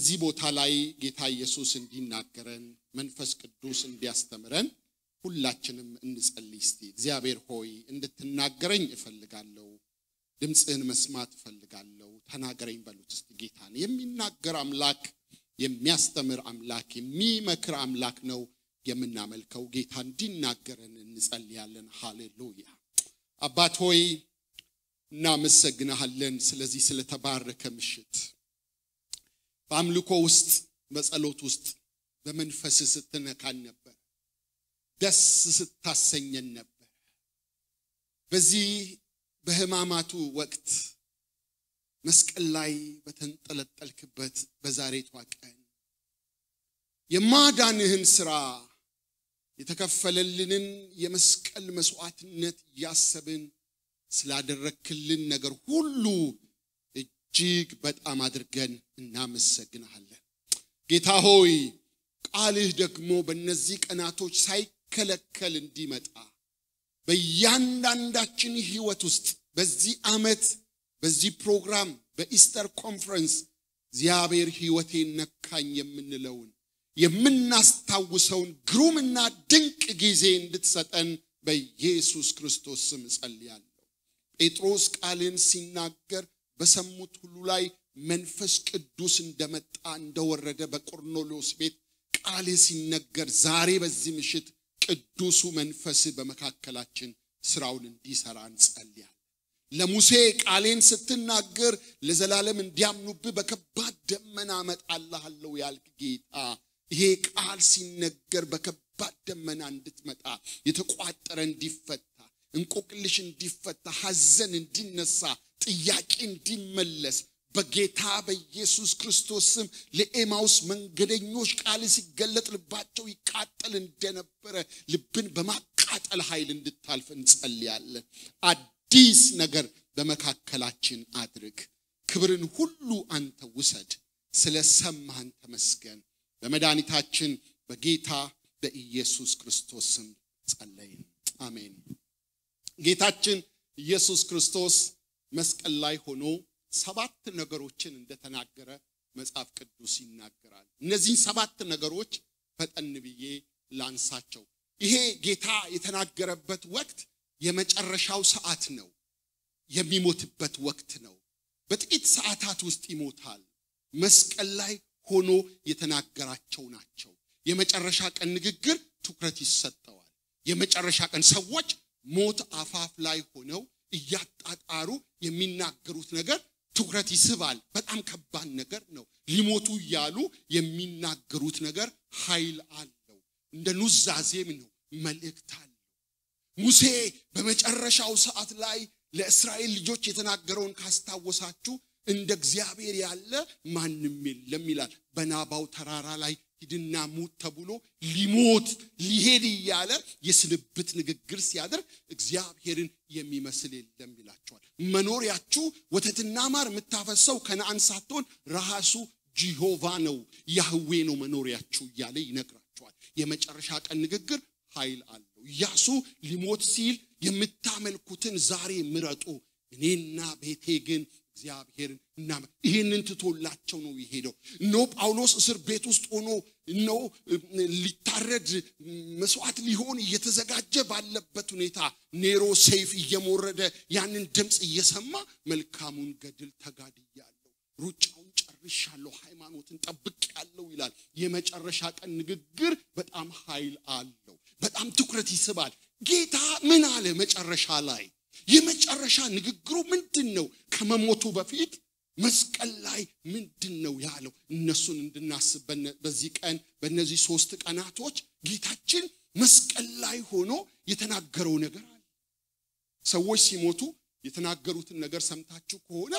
በዚህ ቦታ ላይ ጌታ ኢየሱስ እንዲናገረን መንፈስ ቅዱስ እንዲያስተምረን ሁላችንም እንጸልይ እስቲ። እግዚአብሔር ሆይ እንድትናገረኝ እፈልጋለሁ፣ ድምፅህን መስማት እፈልጋለሁ፣ ተናገረኝ በሉት እስቲ ጌታን። የሚናገር አምላክ፣ የሚያስተምር አምላክ፣ የሚመክር አምላክ ነው የምናመልከው። ጌታ እንዲናገረን እንጸልያለን። ሃሌሉያ። አባት ሆይ እናመሰግናሃለን ስለዚህ ስለተባረከ ምሽት በአምልኮ ውስጥ በጸሎት ውስጥ በመንፈስ ስትነካን ነበር። ደስ ስታሰኘን ነበር። በዚህ በሕማማቱ ወቅት መስቀል ላይ በተንጠለጠልክበት በዛሬቷ ቀን የማዳንህን ሥራ የተከፈለልንን የመስቀል መስዋዕትነት እያሰብን ስላደረክልን ነገር ሁሉ እጅግ በጣም አድርገን እናመሰግንሃለን። ጌታ ሆይ ቃልህ ደግሞ በእነዚህ ቀናቶች ሳይከለከል እንዲመጣ በእያንዳንዳችን ሕይወት ውስጥ በዚህ ዓመት በዚህ ፕሮግራም በኢስተር ኮንፈረንስ እግዚአብሔር ሕይወቴን ነካኝ የምንለውን የምናስታውሰውን ግሩምና ድንቅ ጊዜ እንድትሰጠን በኢየሱስ ክርስቶስ ስም እጸልያለሁ። ጴጥሮስ ቃልን ሲናገር በሰሙት ሁሉ ላይ መንፈስ ቅዱስ እንደመጣ እንደወረደ በቆርኔሌዎስ ቤት ቃል ሲነገር ዛሬ በዚህ ምሽት ቅዱሱ መንፈስ በመካከላችን ስራውን እንዲሰራ እንጸልያለን። ለሙሴ ቃሌን ስትናገር ለዘላለም እንዲያምኑብህ በከባድ ደመና እመጣልሃለሁ ያልክ ጌታ ይሄ ቃል ሲነገር በከባድ ደመና እንድትመጣ የተቋጠረ እንዲፈታ እንቆቅልሽ እንዲፈታ ሐዘን እንዲነሳ ጥያቄ እንዲመለስ በጌታ በኢየሱስ ክርስቶስ ስም ለኤማውስ መንገደኞች ቃል ሲገለጥ ልባቸው ይቃጠል እንደነበረ ልብን በማቃጠል ኃይል እንድታልፍ እንጸልያለን። አዲስ ነገር በመካከላችን አድርግ። ክብርን ሁሉ አንተ ውሰድ። ስለ ሰማህን ተመስገን። በመድኃኒታችን በጌታ በኢየሱስ ክርስቶስ ስም ጸለይን። አሜን። ጌታችን ኢየሱስ ክርስቶስ መስቀል ላይ ሆኖ ሰባት ነገሮችን እንደተናገረ መጽሐፍ ቅዱስ ይናገራል። እነዚህን ሰባት ነገሮች ፈጠን ብዬ ላንሳቸው። ይሄ ጌታ የተናገረበት ወቅት የመጨረሻው ሰዓት ነው። የሚሞትበት ወቅት ነው። በጥቂት ሰዓታት ውስጥ ይሞታል። መስቀል ላይ ሆኖ የተናገራቸው ናቸው። የመጨረሻ ቀን ንግግር ትኩረት ይሰጠዋል። የመጨረሻ ቀን ሰዎች ሞት አፋፍ ላይ ሆነው እያጣጣሩ የሚናገሩት ነገር ትኩረት ይስባል። በጣም ከባድ ነገር ነው። ሊሞቱ እያሉ የሚናገሩት ነገር ኃይል አለው። እንደ ኑዛዜም ነው፣ መልእክት አለው። ሙሴ በመጨረሻው ሰዓት ላይ ለእስራኤል ልጆች የተናገረውን ካስታወሳችሁ እንደ እግዚአብሔር ያለ ማንም የለም ይላል። በናባው ተራራ ላይ ሂድና ሙት ተብሎ ሊሞት ሊሄድ እያለ የስንብት ንግግር ሲያደርግ እግዚአብሔርን የሚመስል የለም ይላቸዋል። መኖሪያችሁ ወተትና ማር የምታፈሰው ከነአን ሳትሆን ራሱ ጂሆቫ ነው፣ ያህዌ ነው መኖሪያችሁ እያለ ይነግራቸዋል። የመጨረሻ ቀን ንግግር ኃይል አለው። ኢያሱ ሊሞት ሲል የምታመልኩትን ዛሬ ምረጡ፣ እኔና ቤቴ ግን እግዚአብሔርን እና ይህንን ትቶላቸው ነው የሄደው። እነሆ ጳውሎስ እስር ቤት ውስጥ ሆኖ እነሆ ሊታረድ መስዋዕት ሊሆን እየተዘጋጀ ባለበት ሁኔታ ኔሮ ሰይፍ እየሞረደ ያንን ድምፅ እየሰማ መልካሙን ገድል ተጋድያለሁ፣ ሩጫውን ጨርሻለሁ፣ ሃይማኖትን ጠብቄያለሁ ይላል። የመጨረሻ ቀን ንግግር በጣም ኃይል አለው። በጣም ትኩረት ይስባል። ጌታ ምን አለ መጨረሻ ላይ? የመጨረሻ ንግግሩ ምንድን ነው? ከመሞቱ በፊት መስቀል ላይ ምንድን ነው ያለው? እነሱን እንድናስብ በዚህ ቀን በእነዚህ ሶስት ቀናቶች ጌታችን መስቀል ላይ ሆኖ የተናገረው ነገር አለ። ሰዎች ሲሞቱ የተናገሩትን ነገር ሰምታችሁ ከሆነ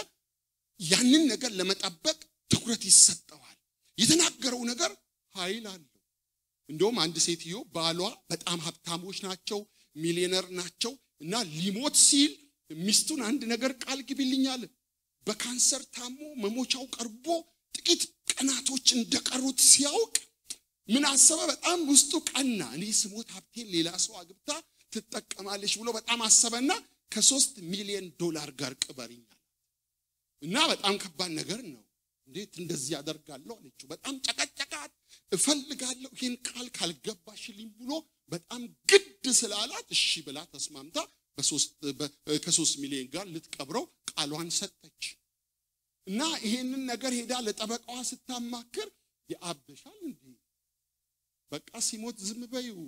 ያንን ነገር ለመጠበቅ ትኩረት ይሰጠዋል። የተናገረው ነገር ኃይል አለው። እንደውም አንድ ሴትዮ ባሏ በጣም ሀብታሞች ናቸው፣ ሚሊዮነር ናቸው እና ሊሞት ሲል ሚስቱን አንድ ነገር ቃል ግቢልኛል። በካንሰር ታሞ መሞቻው ቀርቦ ጥቂት ቀናቶች እንደቀሩት ሲያውቅ ምን አሰበ? በጣም ውስጡ ቀና። እኔ ስሞት ሀብቴን ሌላ ሰው አግብታ ትጠቀማለች ብሎ በጣም አሰበና ከሶስት ሚሊዮን ዶላር ጋር ቅበርኛል እና በጣም ከባድ ነገር ነው። እንዴት እንደዚህ ያደርጋለሁ አለችው። በጣም ጨቀጨቃት። እፈልጋለሁ ይህን ቃል ካልገባሽልኝ ብሎ በጣም ግድ ስላላት እሺ ብላ ተስማምታ ከሶስት ሚሊዮን ጋር ልትቀብረው ቃሏን ሰጠች እና ይሄንን ነገር ሄዳ ለጠበቃዋ ስታማክር የአብሻል እንዴ በቃ ሲሞት ዝም በይው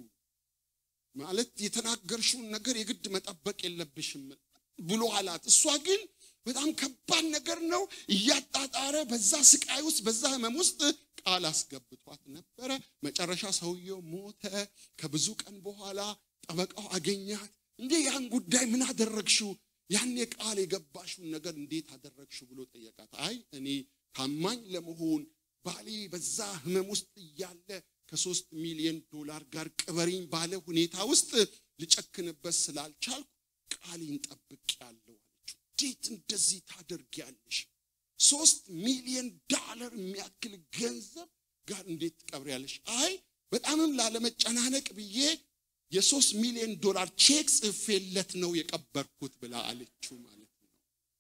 ማለት የተናገርሽውን ነገር የግድ መጠበቅ የለብሽም ብሎ አላት። እሷ ግን በጣም ከባድ ነገር ነው እያጣጣረ በዛ ስቃይ ውስጥ በዛ ህመም ውስጥ ቃል አስገብቷት ነበረ። መጨረሻ ሰውየው ሞተ። ከብዙ ቀን በኋላ ጠበቃው አገኛት። እንዴ ያን ጉዳይ ምን አደረግሽው? ያኔ ቃል የገባሽውን ነገር እንዴት አደረግሽው ብሎ ጠየቃት። አይ እኔ ታማኝ ለመሆን ባሌ በዛ ህመም ውስጥ እያለ ከሶስት ሚሊዮን ዶላር ጋር ቅበሪኝ ባለ ሁኔታ ውስጥ ልጨክንበት ስላልቻልኩ ቃሌን ጠብቄያለሁ አለችው። እንዴት እንደዚህ ታደርጊያለሽ? ሶስት ሚሊዮን ዳለር የሚያክል ገንዘብ ጋር እንዴት ትቀብሪያለሽ? አይ በጣምም ላለመጨናነቅ ብዬ የሶስት ሚሊዮን ዶላር ቼክ ጽፌለት ነው የቀበርኩት ብላ አለችው ማለት ነው።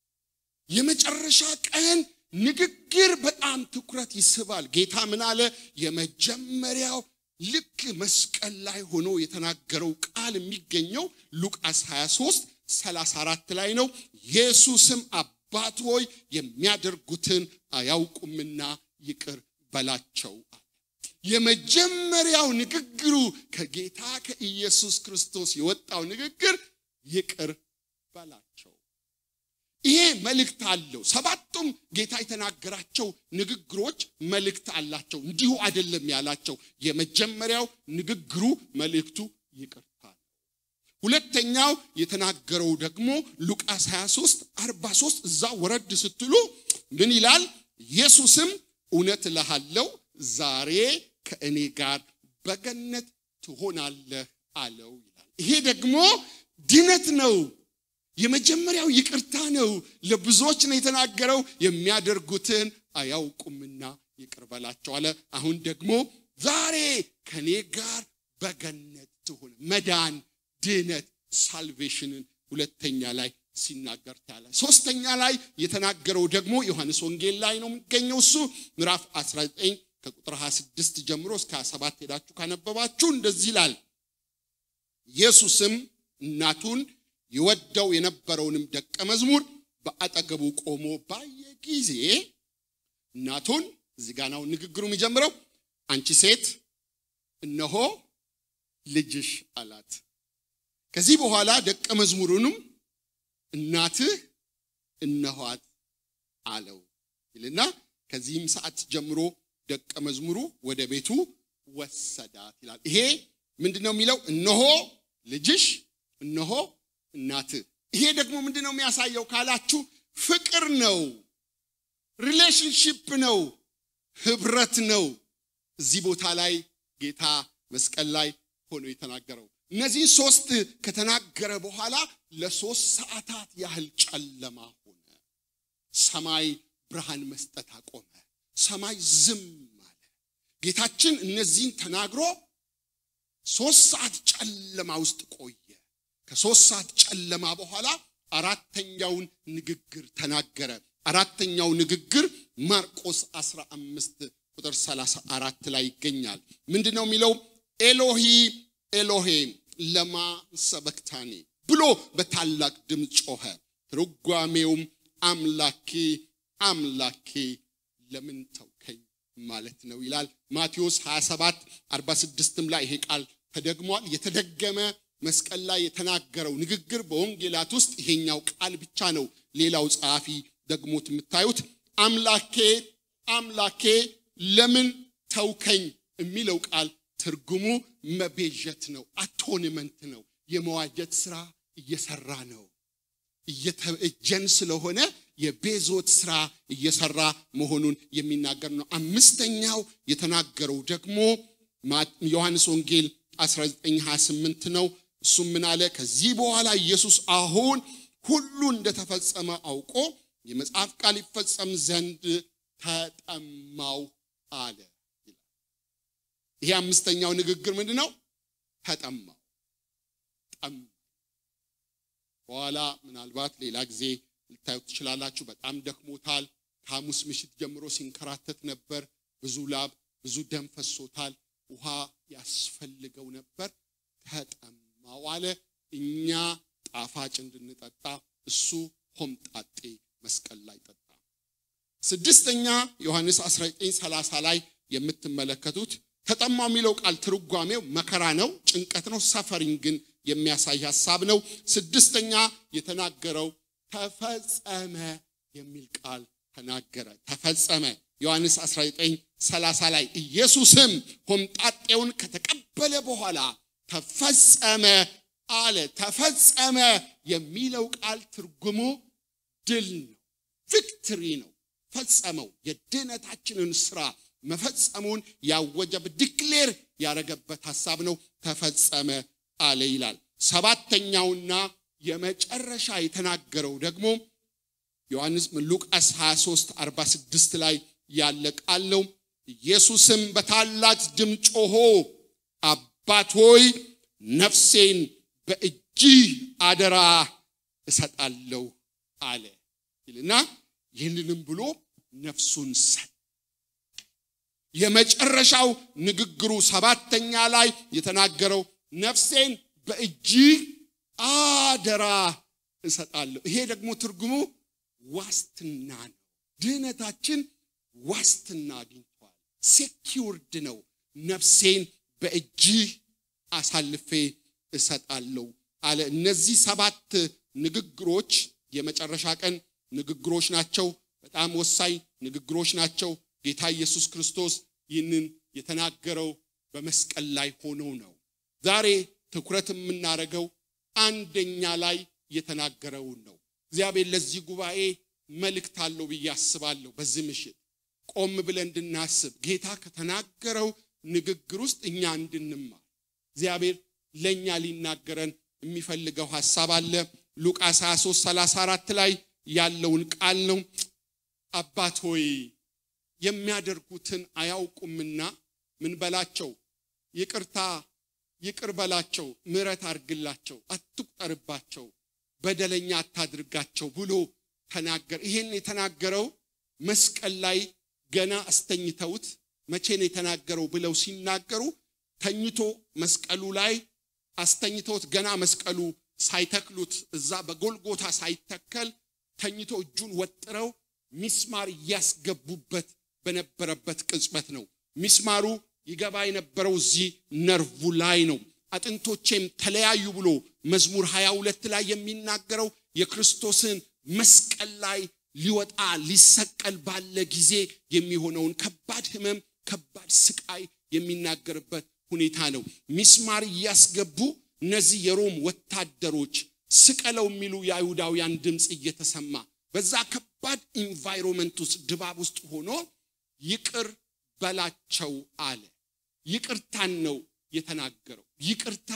የመጨረሻ ቀን ንግግር በጣም ትኩረት ይስባል። ጌታ ምን አለ? የመጀመሪያው ልክ መስቀል ላይ ሆኖ የተናገረው ቃል የሚገኘው ሉቃስ 23 34 ላይ ነው። ኢየሱስም አባት ሆይ የሚያደርጉትን አያውቁምና ይቅር በላቸው አለ። የመጀመሪያው ንግግሩ ከጌታ ከኢየሱስ ክርስቶስ የወጣው ንግግር ይቅር በላቸው። ይሄ መልእክት አለው። ሰባቱም ጌታ የተናገራቸው ንግግሮች መልእክት አላቸው። እንዲሁ አይደለም ያላቸው። የመጀመሪያው ንግግሩ መልእክቱ ይቅርታ ነው። ሁለተኛው የተናገረው ደግሞ ሉቃስ 23 43 እዛ ወረድ ስትሉ ምን ይላል? ኢየሱስም እውነት እልሃለሁ ዛሬ ከእኔ ጋር በገነት ትሆናለህ አለው ይላል። ይሄ ደግሞ ድነት ነው። የመጀመሪያው ይቅርታ ነው። ለብዙዎች ነው የተናገረው። የሚያደርጉትን አያውቁምና ይቅር በላቸው አለ። አሁን ደግሞ ዛሬ ከኔ ጋር በገነት ትሆን መዳን፣ ድነት፣ ሳልቬሽንን ሁለተኛ ላይ ሲናገር ታያለ። ሶስተኛ ላይ የተናገረው ደግሞ ዮሐንስ ወንጌል ላይ ነው የሚገኘው። እሱ ምዕራፍ 19 ከቁጥር 26 ጀምሮ እስከ 27 ሄዳችሁ ካነበባችሁ እንደዚህ ይላል። ኢየሱስም እናቱን ይወደው የነበረውንም ደቀ መዝሙር በአጠገቡ ቆሞ ባየ ጊዜ እናቱን እዚህ ጋ ነው ንግግሩ የሚጀምረው። አንቺ ሴት እነሆ ልጅሽ አላት። ከዚህ በኋላ ደቀ መዝሙሩንም እናትህ እነኋት አለው ይልና ከዚህም ሰዓት ጀምሮ ደቀ መዝሙሩ ወደ ቤቱ ወሰዳት ይላል። ይሄ ምንድን ነው የሚለው? እነሆ ልጅሽ፣ እነሆ እናትህ። ይሄ ደግሞ ምንድን ነው የሚያሳየው ካላችሁ ፍቅር ነው፣ ሪሌሽንሽፕ ነው፣ ህብረት ነው። እዚህ ቦታ ላይ ጌታ መስቀል ላይ ሆኖ የተናገረው እነዚህ ሶስት ከተናገረ በኋላ ለሶስት ሰዓታት ያህል ጨለማ ሆነ። ሰማይ ብርሃን መስጠት አቆመ። ሰማይ ዝም አለ። ጌታችን እነዚህን ተናግሮ ሶስት ሰዓት ጨለማ ውስጥ ቆየ። ከሶስት ሰዓት ጨለማ በኋላ አራተኛውን ንግግር ተናገረ። አራተኛው ንግግር ማርቆስ 15 ቁጥር 34 ላይ ይገኛል። ምንድን ነው የሚለው? ኤሎሂ ኤሎሄ ለማ ሰበክታኒ ብሎ በታላቅ ድምፅ ጮኸ። ትርጓሜውም አምላኬ አምላኬ ለምን ተውከኝ ማለት ነው ይላል። ማቴዎስ 27 46ም ላይ ይሄ ቃል ተደግሟል። የተደገመ መስቀል ላይ የተናገረው ንግግር በወንጌላት ውስጥ ይሄኛው ቃል ብቻ ነው። ሌላው ጸሐፊ ደግሞት የምታዩት አምላኬ አምላኬ ለምን ተውከኝ የሚለው ቃል ትርጉሙ መቤዠት ነው፣ አቶንመንት ነው። የመዋጀት ስራ እየሰራ ነው። እየተእጀን ስለሆነ የቤዞት ስራ እየሰራ መሆኑን የሚናገር ነው። አምስተኛው የተናገረው ደግሞ ዮሐንስ ወንጌል 1928 ነው። እሱም ምን አለ? ከዚህ በኋላ ኢየሱስ አሁን ሁሉ እንደተፈጸመ አውቆ የመጽሐፍ ቃል ይፈጸም ዘንድ ተጠማው አለ። ይሄ አምስተኛው ንግግር ምንድን ነው? ተጠማው ጠማ። በኋላ ምናልባት ሌላ ጊዜ ልታዩት ትችላላችሁ። በጣም ደክሞታል። ከሐሙስ ምሽት ጀምሮ ሲንከራተት ነበር። ብዙ ላብ፣ ብዙ ደም ፈሶታል። ውሃ ያስፈልገው ነበር። ተጠማው አለ። እኛ ጣፋጭ እንድንጠጣ እሱ ሆምጣጤ መስቀል ላይ ጠጣ። ስድስተኛ ዮሐንስ 1930 ላይ የምትመለከቱት ተጠማው የሚለው ቃል ትርጓሜው መከራ ነው፣ ጭንቀት ነው፣ ሰፈሪንግን የሚያሳይ ሐሳብ ነው። ስድስተኛ የተናገረው ተፈጸመ የሚል ቃል ተናገረ። ተፈጸመ ዮሐንስ 1930 ላይ ኢየሱስም ሆምጣጤውን ከተቀበለ በኋላ ተፈጸመ አለ። ተፈጸመ የሚለው ቃል ትርጉሙ ድል ነው፣ ቪክትሪ ነው። ፈጸመው የድህነታችንን ስራ መፈጸሙን ያወጀበት ዲክሌር ያደረገበት ሐሳብ ነው። ተፈጸመ አለ ይላል። ሰባተኛውና የመጨረሻ የተናገረው ደግሞ ዮሐንስ ሉቃስ 23 46 ላይ ያለ ቃል ነው። ኢየሱስም በታላቅ ድምፅ ጮሆ አባት ሆይ ነፍሴን በእጅህ አደራ እሰጣለሁ አለ ይልና ይህንንም ብሎ ነፍሱን ሰጥ የመጨረሻው ንግግሩ ሰባተኛ ላይ የተናገረው ነፍሴን በእጅህ አደራ እሰጣለሁ። ይሄ ደግሞ ትርጉሙ ዋስትና ነው። ድህነታችን ዋስትና አግኝቷል። ሴኪውርድ ነው። ነፍሴን በእጅህ አሳልፌ እሰጣለሁ አለ። እነዚህ ሰባት ንግግሮች የመጨረሻ ቀን ንግግሮች ናቸው። በጣም ወሳኝ ንግግሮች ናቸው። ጌታ ኢየሱስ ክርስቶስ ይህንን የተናገረው በመስቀል ላይ ሆኖ ነው። ዛሬ ትኩረት የምናደርገው አንደኛ ላይ የተናገረውን ነው። እግዚአብሔር ለዚህ ጉባኤ መልእክት አለው ብዬ አስባለሁ። በዚህ ምሽት ቆም ብለን እንድናስብ ጌታ ከተናገረው ንግግር ውስጥ እኛ እንድንማር እግዚአብሔር ለእኛ ሊናገረን የሚፈልገው ሐሳብ አለ። ሉቃስ 23 34 ላይ ያለውን ቃል ነው። አባት ሆይ የሚያደርጉትን አያውቁምና ምን በላቸው፣ ይቅርታ ይቅር በላቸው፣ ምሕረት አድርግላቸው፣ አትቁጠርባቸው፣ በደለኛ አታድርጋቸው ብሎ ተናገር። ይሄን የተናገረው መስቀል ላይ ገና አስተኝተውት መቼ ነው የተናገረው ብለው ሲናገሩ ተኝቶ መስቀሉ ላይ አስተኝተውት ገና መስቀሉ ሳይተክሉት እዛ በጎልጎታ ሳይተከል ተኝቶ እጁን ወጥረው ሚስማር እያስገቡበት በነበረበት ቅጽበት ነው። ሚስማሩ ይገባ የነበረው እዚህ ነርቭ ላይ ነው። አጥንቶቼም ተለያዩ ብሎ መዝሙር 22 ላይ የሚናገረው የክርስቶስን መስቀል ላይ ሊወጣ ሊሰቀል ባለ ጊዜ የሚሆነውን ከባድ ሕመም፣ ከባድ ስቃይ የሚናገርበት ሁኔታ ነው። ሚስማር እያስገቡ እነዚህ የሮም ወታደሮች ስቀለው የሚሉ የአይሁዳውያን ድምፅ እየተሰማ በዛ ከባድ ኢንቫይሮንመንት ውስጥ ድባብ ውስጥ ሆኖ ይቅር በላቸው አለ። ይቅርታን ነው የተናገረው። ይቅርታ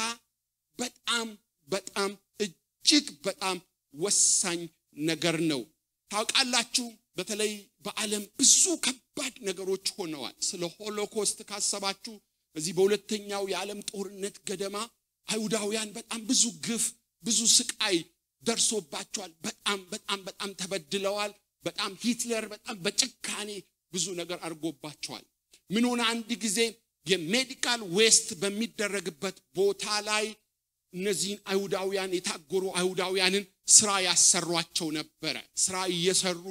በጣም በጣም እጅግ በጣም ወሳኝ ነገር ነው። ታውቃላችሁ፣ በተለይ በዓለም ብዙ ከባድ ነገሮች ሆነዋል። ስለ ሆሎኮስት ካሰባችሁ በዚህ በሁለተኛው የዓለም ጦርነት ገደማ አይሁዳውያን በጣም ብዙ ግፍ፣ ብዙ ስቃይ ደርሶባቸዋል። በጣም በጣም በጣም ተበድለዋል። በጣም ሂትለር በጣም በጭካኔ ብዙ ነገር አድርጎባቸዋል። ምን ሆነ? አንድ ጊዜ የሜዲካል ዌስት በሚደረግበት ቦታ ላይ እነዚህን አይሁዳውያን የታጎሩ አይሁዳውያንን ስራ ያሰሯቸው ነበረ። ስራ እየሰሩ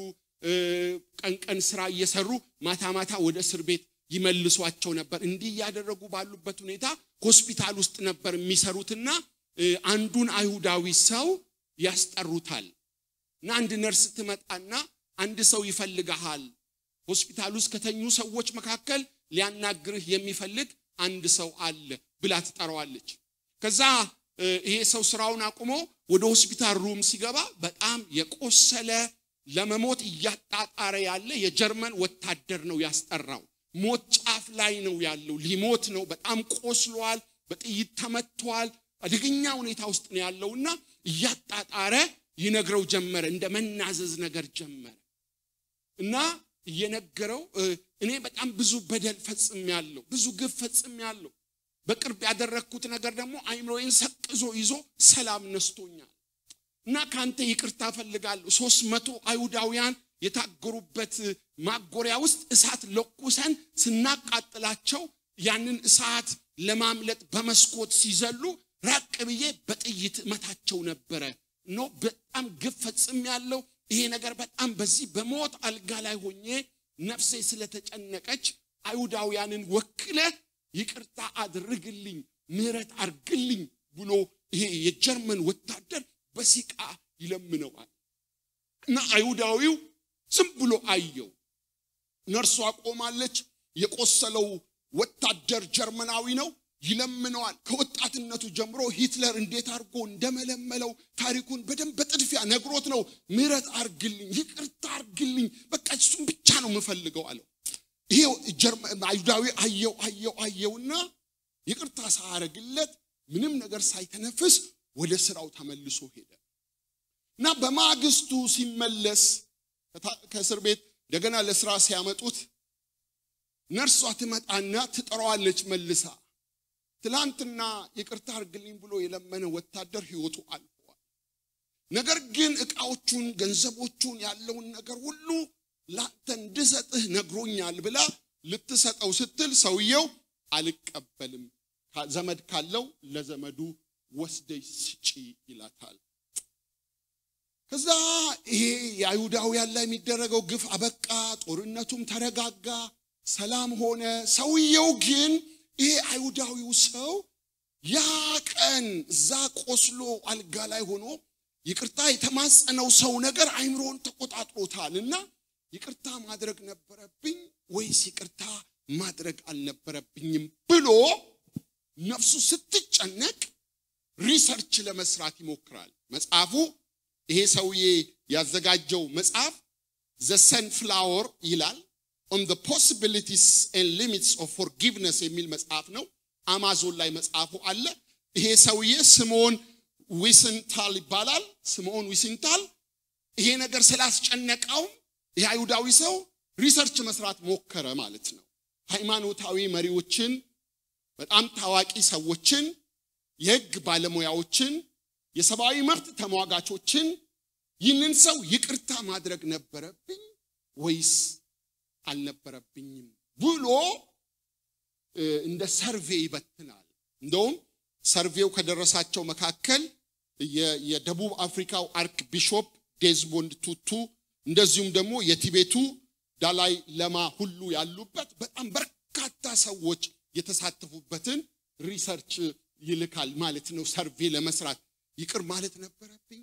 ቀን ቀን ስራ እየሰሩ ማታ ማታ ወደ እስር ቤት ይመልሷቸው ነበር። እንዲህ እያደረጉ ባሉበት ሁኔታ ሆስፒታል ውስጥ ነበር የሚሰሩትና አንዱን አይሁዳዊ ሰው ያስጠሩታል እና አንድ ነርስ ትመጣና አንድ ሰው ይፈልግሃል፣ ሆስፒታል ውስጥ ከተኙ ሰዎች መካከል ሊያናግርህ የሚፈልግ አንድ ሰው አለ ብላ ትጠራዋለች። ከዛ ይሄ ሰው ስራውን አቁሞ ወደ ሆስፒታል ሩም ሲገባ በጣም የቆሰለ ለመሞት እያጣጣረ ያለ የጀርመን ወታደር ነው ያስጠራው። ሞት ጫፍ ላይ ነው ያለው፣ ሊሞት ነው። በጣም ቆስሏል፣ በጥይት ተመቷል። አደገኛ ሁኔታ ውስጥ ነው ያለውና እያጣጣረ ይነግረው ጀመረ። እንደ መናዘዝ ነገር ጀመረ እና እየነገረው እኔ በጣም ብዙ በደል ፈጽም ያለው ብዙ ግፍ ፈጽም ያለው በቅርብ ያደረግኩት ነገር ደግሞ አይምሮዬን ሰቅዞ ይዞ ሰላም ነስቶኛል እና ከአንተ ይቅርታ ፈልጋለሁ። ሶስት መቶ አይሁዳውያን የታገሩበት ማጎሪያ ውስጥ እሳት ለኩሰን ስናቃጥላቸው ያንን እሳት ለማምለጥ በመስኮት ሲዘሉ ራቅ ብዬ በጥይት መታቸው ነበረ ኖ በጣም ግፍ ፈጽም ያለው ይሄ ነገር በጣም በዚህ በሞት አልጋ ላይ ሆኜ ነፍሴ ስለተጨነቀች አይሁዳውያንን ወክለ ይቅርታ አድርግልኝ ምህረት አርግልኝ ብሎ ይሄ የጀርመን ወታደር በሲቃ ይለምነዋል እና አይሁዳዊው ዝም ብሎ አየው ነርሷ ቆማለች የቆሰለው ወታደር ጀርመናዊ ነው ይለምነዋል ከወጣትነቱ ጀምሮ ሂትለር እንዴት አድርጎ እንደመለመለው ታሪኩን በደንብ በጥድፊያ ነግሮት ነው ምህረት አርግልኝ ይቅርታ አርግልኝ በቃ እሱም ብቻ ነው የምፈልገው አለው ይሄ አይሁዳዊ አየው አየው አየውና ይቅርታ ሳያረግለት ምንም ነገር ሳይተነፍስ ወደ ስራው ተመልሶ ሄደ እና በማግስቱ ሲመለስ ከእስር ቤት እንደገና ለስራ ሲያመጡት ነርሷ ትመጣና ትጠራዋለች መልሳ ትላንትና ይቅርታ አርግልኝ ብሎ የለመነ ወታደር ህይወቱ አልፈዋል ነገር ግን እቃዎቹን ገንዘቦቹን ያለውን ነገር ሁሉ ላንተ እንድሰጥህ ነግሮኛል ብላ ልትሰጠው ስትል ሰውየው አልቀበልም ዘመድ ካለው ለዘመዱ ወስደሽ ስጪ ይላታል ከዛ ይሄ የአይሁዳውያን ላይ የሚደረገው ግፍ አበቃ ጦርነቱም ተረጋጋ ሰላም ሆነ ሰውየው ግን ይሄ አይሁዳዊው ሰው ያ ቀን እዛ ቆስሎ አልጋ ላይ ሆኖ ይቅርታ የተማጸነው ሰው ነገር አይምሮን ተቆጣጥሮታል እና ይቅርታ ማድረግ ነበረብኝ ወይስ ይቅርታ ማድረግ አልነበረብኝም ብሎ ነፍሱ ስትጨነቅ ሪሰርች ለመስራት ይሞክራል መጽሐፉ ይሄ ሰውዬ ያዘጋጀው መጽሐፍ ዘ ሰንፍላወር ይላል ኦን the possibilities and limits of forgiveness የሚል መጽሐፍ ነው አማዞን ላይ መጽሐፉ አለ ይሄ ሰውዬ ስምዖን ዊስንታል ይባላል ስምዖን ዊስንታል ይሄ ነገር ስላስጨነቀው ይህ አይሁዳዊ ሰው ሪሰርች መስራት ሞከረ ማለት ነው ሃይማኖታዊ መሪዎችን በጣም ታዋቂ ሰዎችን የህግ ባለሙያዎችን የሰብአዊ መብት ተሟጋቾችን ይህንን ሰው ይቅርታ ማድረግ ነበረብኝ ወይስ አልነበረብኝም ብሎ እንደ ሰርቬ ይበትናል እንደውም ሰርቬው ከደረሳቸው መካከል የደቡብ አፍሪካው አርክ ቢሾፕ ዴዝሞንድ ቱቱ እንደዚሁም ደግሞ የቲቤቱ ዳላይ ለማ ሁሉ ያሉበት በጣም በርካታ ሰዎች የተሳተፉበትን ሪሰርች ይልካል ማለት ነው ሰርቬ ለመስራት ይቅር ማለት ነበረብኝ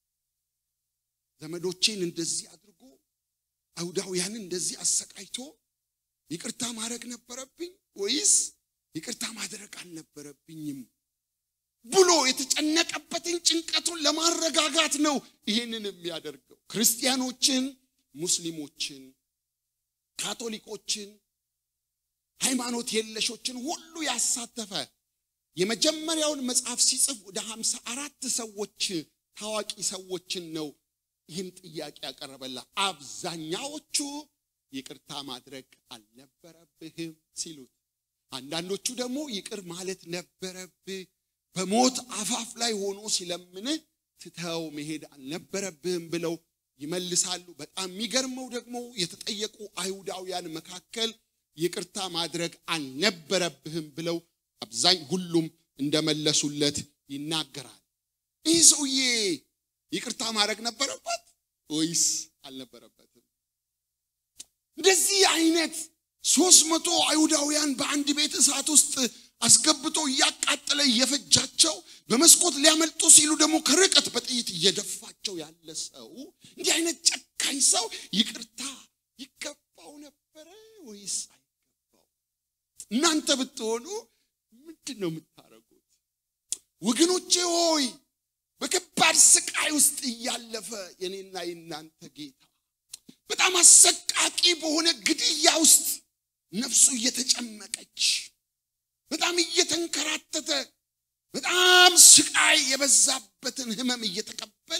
ዘመዶቼን እንደዚህ አድርጎ አይሁዳውያንን እንደዚህ አሰቃይቶ ይቅርታ ማድረግ ነበረብኝ ወይስ ይቅርታ ማድረግ አልነበረብኝም ብሎ የተጨነቀበትን ጭንቀቱን ለማረጋጋት ነው ይህንን የሚያደርገው ክርስቲያኖችን ሙስሊሞችን ካቶሊኮችን ሃይማኖት የለሾችን ሁሉ ያሳተፈ የመጀመሪያውን መጽሐፍ ሲጽፍ ወደ ሀምሳ አራት ሰዎች ታዋቂ ሰዎችን ነው ይህን ጥያቄ ያቀረበላ አብዛኛዎቹ ይቅርታ ማድረግ አልነበረብህም ሲሉት አንዳንዶቹ ደግሞ ይቅር ማለት ነበረብህ በሞት አፋፍ ላይ ሆኖ ሲለምንህ ትተው መሄድ አልነበረብህም ብለው ይመልሳሉ በጣም የሚገርመው ደግሞ የተጠየቁ አይሁዳውያን መካከል ይቅርታ ማድረግ አልነበረብህም ብለው አብዛኝ ሁሉም እንደመለሱለት ይናገራል ይህ ሰውዬ ይቅርታ ማድረግ ነበረበት ወይስ አልነበረበትም እንደዚህ አይነት ሶስት መቶ አይሁዳውያን በአንድ ቤት እሳት ውስጥ አስገብቶ እያቃጠለ እየፈጃቸው በመስኮት ሊያመልጡ ሲሉ ደግሞ ከርቀት በጥይት እየደፋቸው ያለ ሰው እንዲህ አይነት ጨካኝ ሰው ይቅርታ ይገባው ነበረ ወይስ አይገባው እናንተ ብትሆኑ ምንድን ነው የምታደርጉት ወገኖቼ ሆይ በከባድ ስቃይ ውስጥ እያለፈ የኔና የናንተ ጌታ በጣም አሰቃቂ በሆነ ግድያ ውስጥ ነፍሱ እየተጨመቀች በጣም እየተንከራተተ በጣም ስቃይ የበዛበትን ህመም እየተቀበለ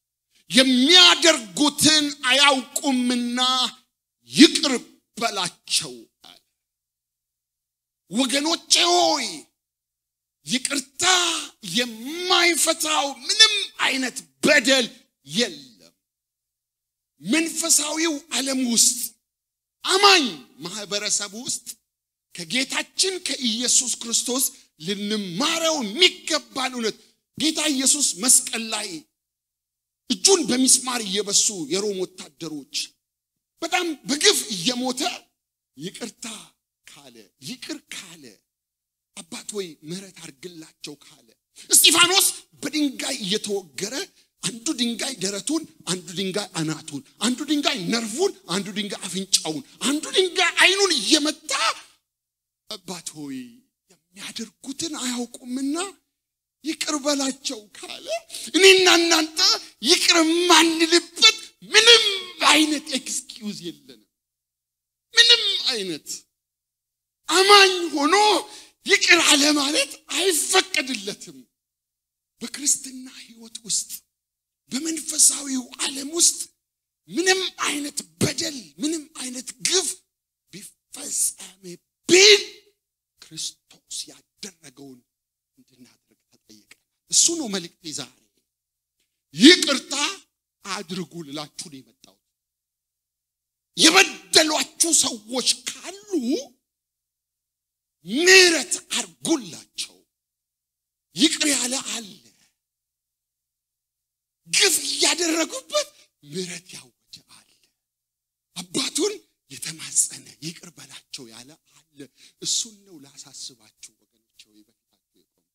የሚያደርጉትን አያውቁምና ይቅር በላቸው አለ ወገኖቼ ሆይ ይቅርታ የማይፈታው ምንም አይነት በደል የለም መንፈሳዊው ዓለም ውስጥ አማኝ ማህበረሰብ ውስጥ ከጌታችን ከኢየሱስ ክርስቶስ ልንማረው የሚገባን እውነት ጌታ ኢየሱስ መስቀል ላይ እጁን በሚስማር እየበሱ የሮም ወታደሮች በጣም በግፍ እየሞተ ይቅርታ ካለ ይቅር ካለ አባት ወይ ምሕረት አድርግላቸው ካለ እስጢፋኖስ በድንጋይ እየተወገረ አንዱ ድንጋይ ደረቱን፣ አንዱ ድንጋይ አናቱን፣ አንዱ ድንጋይ ነርፉን፣ አንዱ ድንጋይ አፍንጫውን፣ አንዱ ድንጋይ አይኑን እየመታ አባት ሆይ የሚያደርጉትን አያውቁምና ይቅር በላቸው ካለ እኔና እናንተ ይቅር የማንልበት ምንም አይነት ኤክስኪውዝ የለንም። ምንም አይነት አማኝ ሆኖ ይቅር አለ ማለት አይፈቀድለትም። በክርስትና ሕይወት ውስጥ በመንፈሳዊው ዓለም ውስጥ ምንም አይነት በደል ምንም አይነት ግፍ ቢፈጸምብን ክርስቶስ ያደረገውን እንድናደርግ ተጠየቀ። እሱ ነው መልእክቴ ዛሬ። ይቅርታ አድርጉ ልላችሁ ነው የመጣሁት። የበደሏችሁ ሰዎች ካሉ ምሕረት አድርጉላቸው። ይቅር ያለ አለ። ግፍ እያደረጉበት ምሕረት ያወጀ አለ። አባቱን የተማጸነ ይቅር በላቸው ያለ አለ። እሱን ነው ላሳስባችሁ ወገኖች፣ ወይ በፊታችሁ የቆምኩት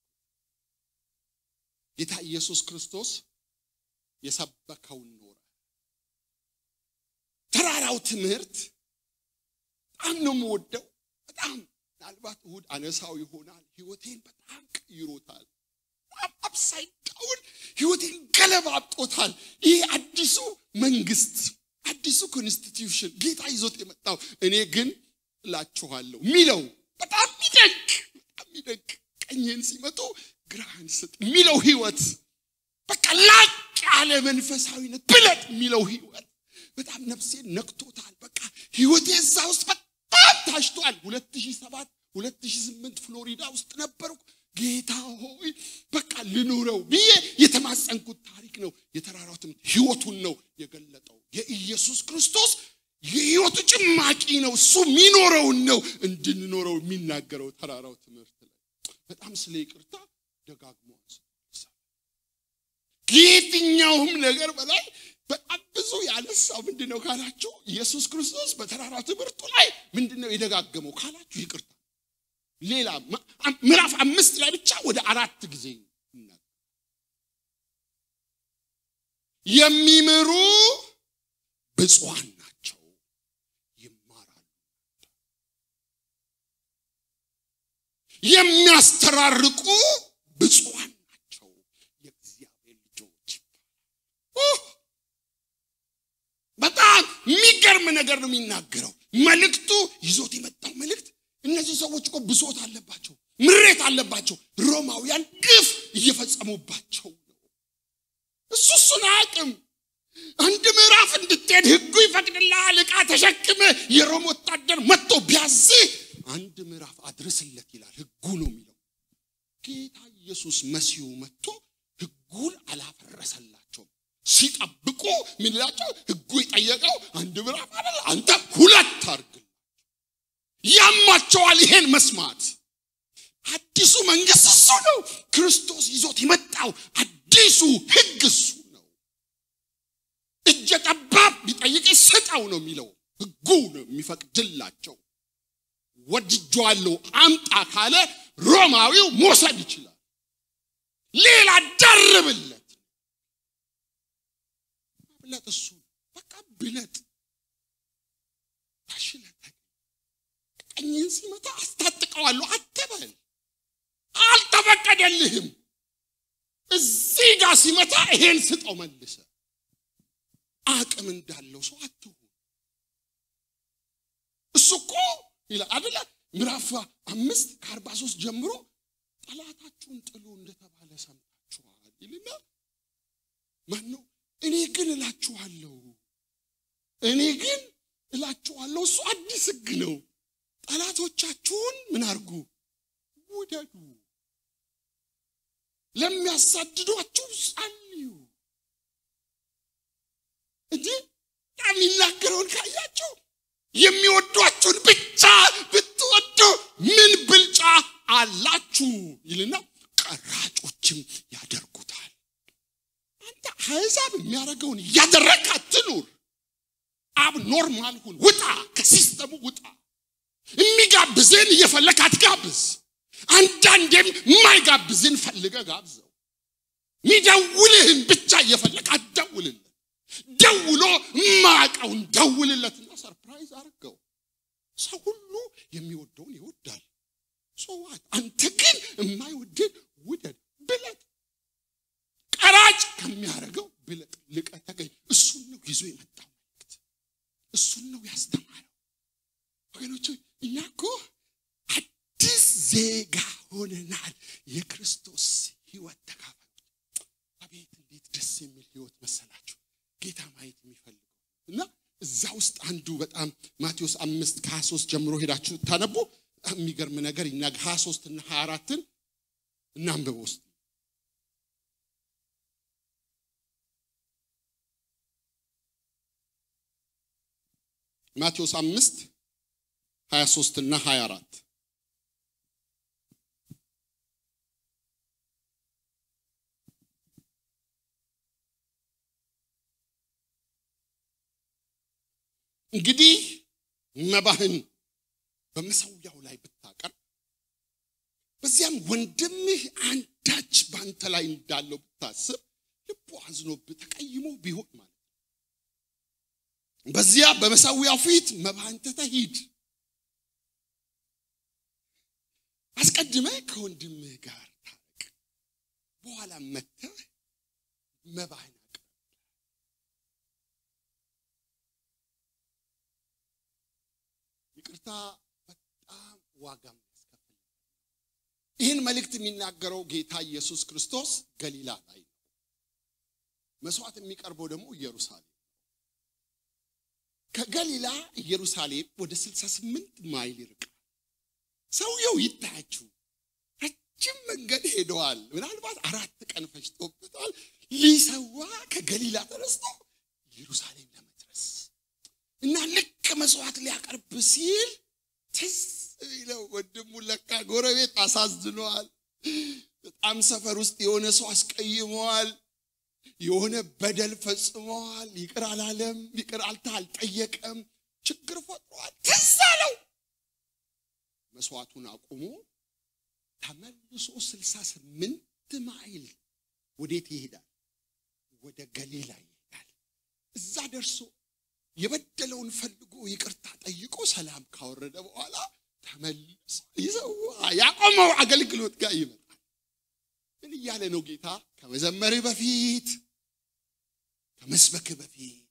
ጌታ ኢየሱስ ክርስቶስ የሰበከውን ኖረ። ተራራው ትምህርት በጣም ነው የምወደው። በጣም ምናልባት እሁድ አነሳው ይሆናል። ህይወቴን በጣም ቀይሮታል። በጣም አፕሳይድ ዳውን ህይወቴን ገለባብጦታል። ይሄ አዲሱ መንግስት፣ አዲሱ ኮንስቲትዩሽን ጌታ ይዞት የመጣው እኔ ግን እላችኋለሁ የሚለው በጣም ሚደንቅ በጣም ሚደንቅ ቀኝህን ሲመጡ ግራህን ስጥ የሚለው ህይወት በቃ ላቅ ያለ መንፈሳዊነት ብለጥ የሚለው ህይወት በጣም ነፍሴን ነክቶታል። በቃ ህይወቴ እዛ ውስጥ በጣም ታሽቷል። 2007 2008 ፍሎሪዳ ውስጥ ነበርኩ። ጌታ ሆይ በቃ ልኑረው ብዬ የተማጸንኩት ታሪክ ነው። የተራራው ትምህርት ህይወቱን ነው የገለጠው። የኢየሱስ ክርስቶስ የህይወቱ ጭማቂ ነው። እሱ የሚኖረውን ነው እንድንኖረው የሚናገረው ተራራው ትምህርት ላይ በጣም ስለ ይቅርታ ደጋግሞ አንስቷል። ከየትኛውም ነገር በላይ በጣም ብዙ ያነሳው ምንድን ነው ካላችሁ ኢየሱስ ክርስቶስ በተራራው ትምህርቱ ላይ ምንድን ነው የደጋገመው ካላችሁ ይቅርታ ሌላ ምዕራፍ አምስት ላይ ብቻ ወደ አራት ጊዜ ይናገራል። የሚምሩ ብፁዓን ናቸው ይማራሉ። የሚያስተራርቁ ብፁዓን ናቸው የእግዚአብሔር ልጆች ይባላል። በጣም የሚገርም ነገር ነው የሚናገረው። መልእክቱ ይዞት የመጣው መልእክት እነዚህ ሰዎች እኮ ብሶት አለባቸው፣ ምሬት አለባቸው። ሮማውያን ግፍ እየፈጸሙባቸው ነው። እሱ እሱን አያውቅም። አንድ ምዕራፍ እንድትሄድ ህጉ ይፈቅድልሃል። ዕቃ ተሸክመ የሮም ወታደር መጥቶ ቢያዝህ አንድ ምዕራፍ አድርስለት ይላል። ህጉ ነው የሚለው። ጌታ ኢየሱስ መሲሁ መጥቶ ህጉን አላፈረሰላቸውም። ሲጠብቁ ምን ይላቸው? ህጉ የጠየቀው አንድ ምዕራፍ አይደል፣ አንተ ሁለት አድርግ ያማቸዋል ይሄን መስማት። አዲሱ መንግስት እሱ ነው። ክርስቶስ ይዞት የመጣው አዲሱ ህግ እሱ ነው። እጀ ጠባብ ቢጠይቅ ስጠው ነው የሚለው። ህጉ ነው የሚፈቅድላቸው። ወድጄዋለሁ አምጣ ካለ ሮማዊው መውሰድ ይችላል። ሌላ ደርብለት ብለጥ እሱ በቃ ብለጥ ታሽለት ቀኝን ሲመታ አስታጥቀዋለሁ አትበል። አልተፈቀደልህም። እዚህ ጋር ሲመታ ይሄን ስጠው መልሰ። አቅም እንዳለው ሰው አትሁን። እሱ እኮ ይላል አደለ ምዕራፍ አምስት ከአርባ ሶስት ጀምሮ ጠላታችሁን ጥሉ እንደተባለ ሰምታችኋል ይልና ማን ነው? እኔ ግን እላችኋለሁ እኔ ግን እላችኋለሁ እሱ አዲስ ህግ ነው። ጠላቶቻችሁን ምን አርጉ? ውደዱ። ለሚያሳድዷችሁ ጸልዩ። እንጂ የሚናገረውን ካያቸው የሚወዷችሁን ብቻ ብትወዱ ምን ብልጫ አላችሁ ይልና ቀራጮችም ያደርጉታል። አንተ አሕዛብ የሚያደርገውን እያደረግ አትኑር። አብ ኖርማል ሁን፣ ውጣ፣ ከሲስተሙ ውጣ። የሚጋብዝን እየፈለግ አትጋብዝ። አንዳንዴም የማይጋብዝን ፈልገ ጋብዘው። ሚደውልህን ብቻ እየፈለግ አትደውልለት። ደውሎ የማያውቀውን ደውልለትና ሰርፕራይዝ አድርገው። ሰው ሁሉ የሚወደውን ይወዳል። ሰዋት አንተ ግን የማይወድን ውደድ ብለጥ። ቀራጭ ከሚያደርገው ብለጥ፣ ልቀ ተገኝ። እሱን ነው ይዞ የመጣው መልእክት፣ እሱን ነው ያስተማረው። ወገኖች እኛ እኮ አዲስ ዜጋ ሆነናል። የክርስቶስ ህይወት ተካፋዮች። አቤት እንዴት ደስ የሚል ህይወት መሰላችሁ! ጌታ ማየት የሚፈልገው እና እዛ ውስጥ አንዱ በጣም ማቴዎስ አምስት ከሀያ ሶስት ጀምሮ ሄዳችሁ ታነቡ የሚገርም ነገር ይናገ ሀያ ሶስት እና ሀያ አራትን እናንብበው ውስጥ ማቴዎስ አምስት ሀያ ሶስት እና ሀያ አራት እንግዲህ መባህን በመሰዊያው ላይ ብታቀርብ በዚያም ወንድምህ አንዳች በአንተ ላይ እንዳለው ብታስብ ልቡ አዝኖብህ ተቀይሞ ቢሆን ማለት ነው። በዚያ በመሰዊያው ፊት መባህን ትተህ ሂድ። አስቀድመህ ከወንድምህ ጋር ታረቅ፣ በኋላ መጥተህ መባህን አቅርብ። ይቅርታ በጣም ዋጋ የሚያስከፍል ይህን መልእክት የሚናገረው ጌታ ኢየሱስ ክርስቶስ ገሊላ ላይ ነው። መስዋዕት የሚቀርበው ደግሞ ኢየሩሳሌም ከገሊላ ኢየሩሳሌም ወደ 68 ማይል ይርቃል። ሰውየው ይታያችሁ ረጅም መንገድ ሄደዋል። ምናልባት አራት ቀን ፈጅቶበታል። ሊሰዋ ከገሊላ ተነስቶ ኢየሩሳሌም ለመድረስ እና ልክ መስዋዕት ሊያቀርብ ሲል ትዝ ይለው ወንድሙ ለካ ጎረቤት አሳዝነዋል። በጣም ሰፈር ውስጥ የሆነ ሰው አስቀይመዋል። የሆነ በደል ፈጽመዋል። ይቅር አላለም፣ ይቅር አልታ አልጠየቀም፣ ችግር ፈጥሯል። ትዝ አለው። መስዋዕቱን አቁሞ ተመልሶ ስልሳ ስምንት ማይል ወዴት ይሄዳል? ወደ ገሊላ ይሄዳል። እዛ ደርሶ የበደለውን ፈልጎ ይቅርታ ጠይቆ ሰላም ካወረደ በኋላ ተመልሶ ይሰዋ ያቆመው አገልግሎት ጋር ይመጣል። ምን እያለ ነው ጌታ? ከመዘመርህ በፊት ከመስበክህ በፊት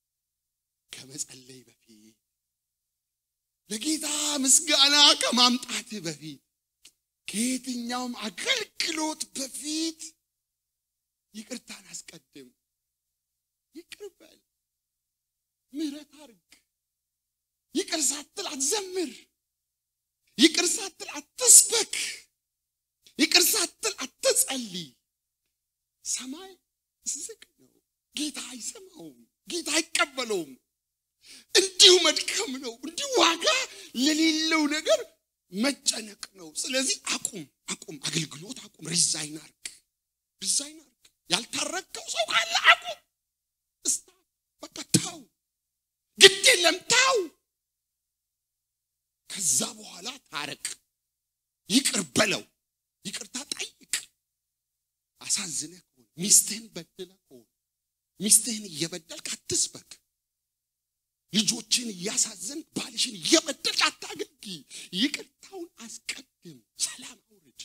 ከመጸለይ በፊት ለጌታ ምስጋና ከማምጣትህ በፊት ከየትኛውም አገልግሎት በፊት ይቅርታን አስቀድም። ይቅር በል፣ ምህረት አርግ። ይቅር ሳትል አትዘምር። ይቅር ሳትል አትስበክ። ይቅር ሳትል አትጸልይ። ሰማይ ዝግ ነው። ጌታ አይሰማውም። ጌታ አይቀበለውም። እንዲሁ መድከም ነው። እንዲሁ ዋጋ ለሌለው ነገር መጨነቅ ነው። ስለዚህ አቁም፣ አቁም፣ አገልግሎት አቁም። ሪዛይን አርግ፣ ሪዛይን አርግ። ያልታረቀው ሰው ካለ አቁም፣ እስታ በቃ ታው፣ ግድ የለም ታው። ከዛ በኋላ ታረቅ፣ ይቅር በለው፣ ይቅርታ ጠይቅ። አሳዝነህ ከሆነ ሚስትህን በድለህ ከሆነ ሚስትህን እየበደልክ አትስበክ። ልጆችን እያሳዘን ባልሽን እየበደልክ አታገልጊ። ይቅርታውን አስቀድም፣ ሰላም አውርድ።